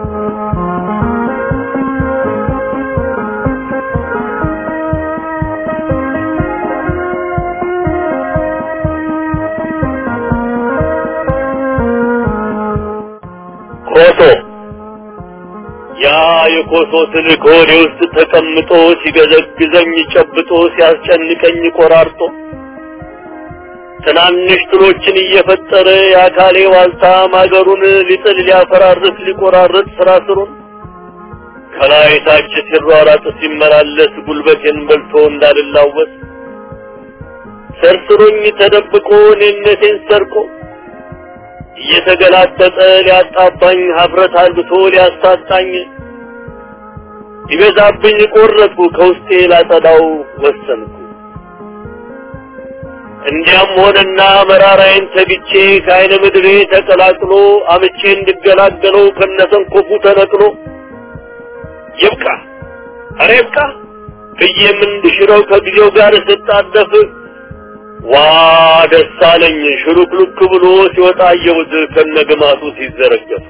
ኮሶ ያ የኮሶ ትልቅ ሆዴ ውስጥ ተቀምጦ ሲገዘግዘኝ ጨብጦ ሲያስጨንቀኝ ቆራርጦ ትናንሽ ጥሎችን እየፈጠረ የአካሌ ዋልታ ማገሩን ሊጥል ሊያፈራርስ ሊቆራርጥ ስራ ስሩን ከላይ ታች ሲሯራጥ ሲመላለስ ጉልበቴን በልቶ እንዳልላወስ ሰርስሮኝ ተደብቆ እኔነቴን ሰርቆ እየተገላጠጠ ሊያጣባኝ ሀፍረት አልብቶ ሊያሳጣኝ ይበዛብኝ ቆረጥኩ ከውስጤ ላጸዳው ወሰንኩ። እንዲያም ሆነና መራራዬን ተግቼ ከአይነ ምድሬ ተቀላቅሎ አምቼ እንድገላገለው ከነሰንኮፉ ተነቅሎ ይብቃ ኧረ ይብቃ ብዬም እንድሽረው ከጊዜው ጋር ስጣደፍ ዋ ደስ አለኝ ሽሩክሉክ ብሎ ሲወጣ አየሁት ከነግማቱ ሲዘረገፉ።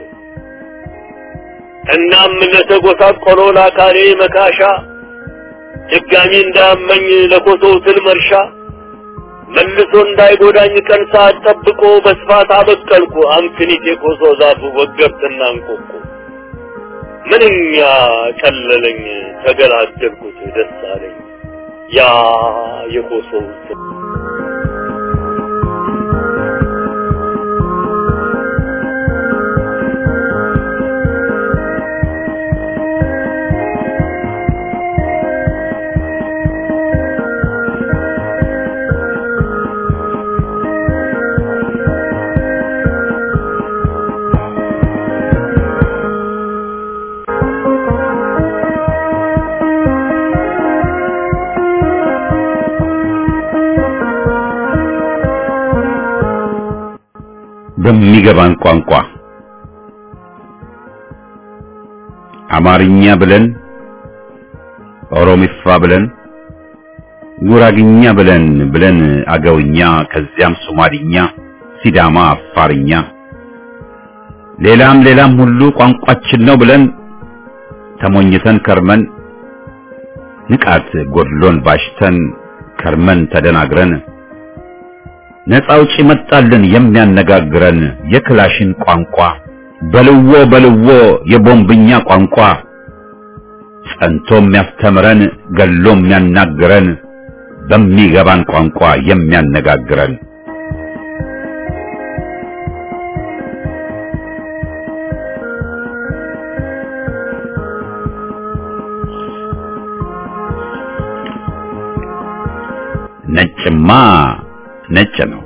እናም ለተጎሳቆለው ለአካሌ መካሻ ድጋሚ እንዳመኝ ለኮሶው ትል መርሻ መልሶ እንዳይጎዳኝ ቀን ሰዓት ጠብቆ በስፋት አበቀልኩ አምክኒት የኮሶ ዛፉ ወገብትና እንቆቁ ምንኛ ቀለለኝ ተገላገልኩት ደስ አለኝ ያ የኮሶው ትል በሚገባን ቋንቋ አማርኛ ብለን ኦሮሚፋ ብለን ጉራግኛ ብለን ብለን አገውኛ ከዚያም ሶማሊኛ፣ ሲዳማ፣ አፋርኛ ሌላም ሌላም ሁሉ ቋንቋችን ነው ብለን ተሞኝተን ከርመን ንቃት ጎድሎን ባሽተን ከርመን ተደናግረን ነፃ አውጪ መጣልን የሚያነጋግረን የክላሽን ቋንቋ በልዎ በልዎ የቦምብኛ ቋንቋ ጸንቶ የሚያስተምረን ገሎ የሚያናግረን በሚገባን ቋንቋ የሚያነጋግረን ነጭማ ነጭ ነው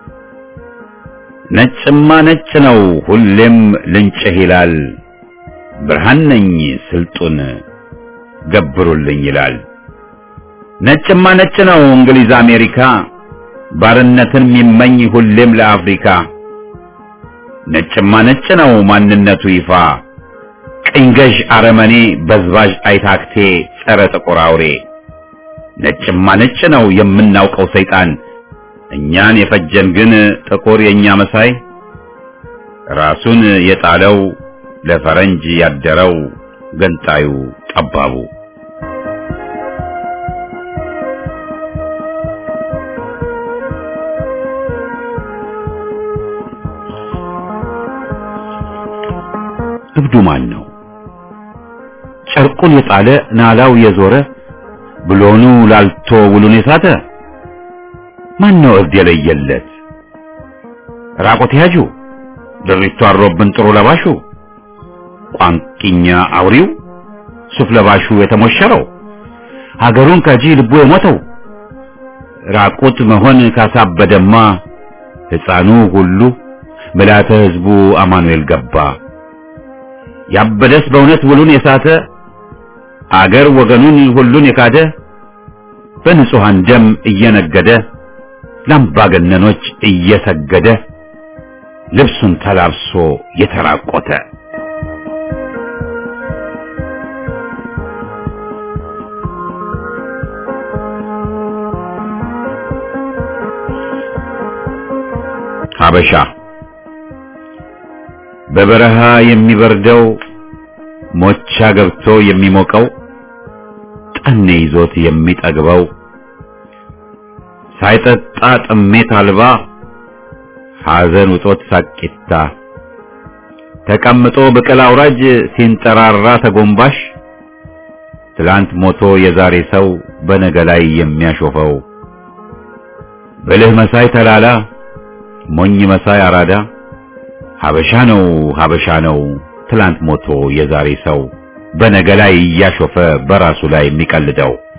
ነጭማ ነጭ ነው ሁሌም ልንጭህ ይላል ብርሃን ነኝ ስልጡን ገብሩልኝ ይላል ነጭማ ነጭ ነው እንግሊዝ አሜሪካ ባርነትን የሚመኝ ሁሌም ለአፍሪካ ነጭማ ነጭ ነው ማንነቱ ይፋ ቅኝ ገዥ አረመኔ በዝባዥ አይታክቴ ጸረ ጥቁር አውሬ ነጭማ ነጭ ነው የምናውቀው ሰይጣን እኛን የፈጀን ግን ጥቁር የኛ መሳይ ራሱን የጣለው ለፈረንጅ ያደረው ገንጣዩ ጠባቡ እብዱ ማን ነው? ጨርቁን የጣለ ናላው የዞረ ብሎኑ ላልቶ ውሉን የሳተ ማን ነው እብድ የለየለት? ራቆት ያጁ ድሪቶ አሮብን ጥሩ ለባሹ ቋንቂኛ አውሪው ሱፍ ለባሹ የተሞሸረው ሀገሩን ከጂ ልቡ የሞተው ራቁት መሆን ካሳበደማ ሕፃኑ ሁሉ ምልዓተ ሕዝቡ አማኑኤል ገባ። ያበደስ በእውነት ውሉን የሳተ አገር ወገኑን ሁሉን የካደ በንጹሐን ደም እየነገደ ለአምባገነኖች እየሰገደ ልብሱን ተላብሶ የተራቆተ ሀበሻ በበረሃ የሚበርደው ሞቻ ገብቶ የሚሞቀው ጠኔ ይዞት የሚጠግበው ሳይጠጣ ጥሜት አልባ ሐዘን ውጦት ሳቂታ ተቀምጦ ብቅል አውራጅ ሲንጠራራ ተጎንባሽ ትላንት ሞቶ የዛሬ ሰው በነገ ላይ የሚያሾፈው ብልህ መሳይ ተላላ ሞኝ መሳይ አራዳ ሀበሻ ነው ሀበሻ ነው ትላንት ሞቶ የዛሬ ሰው በነገ ላይ እያሾፈ በራሱ ላይ የሚቀልደው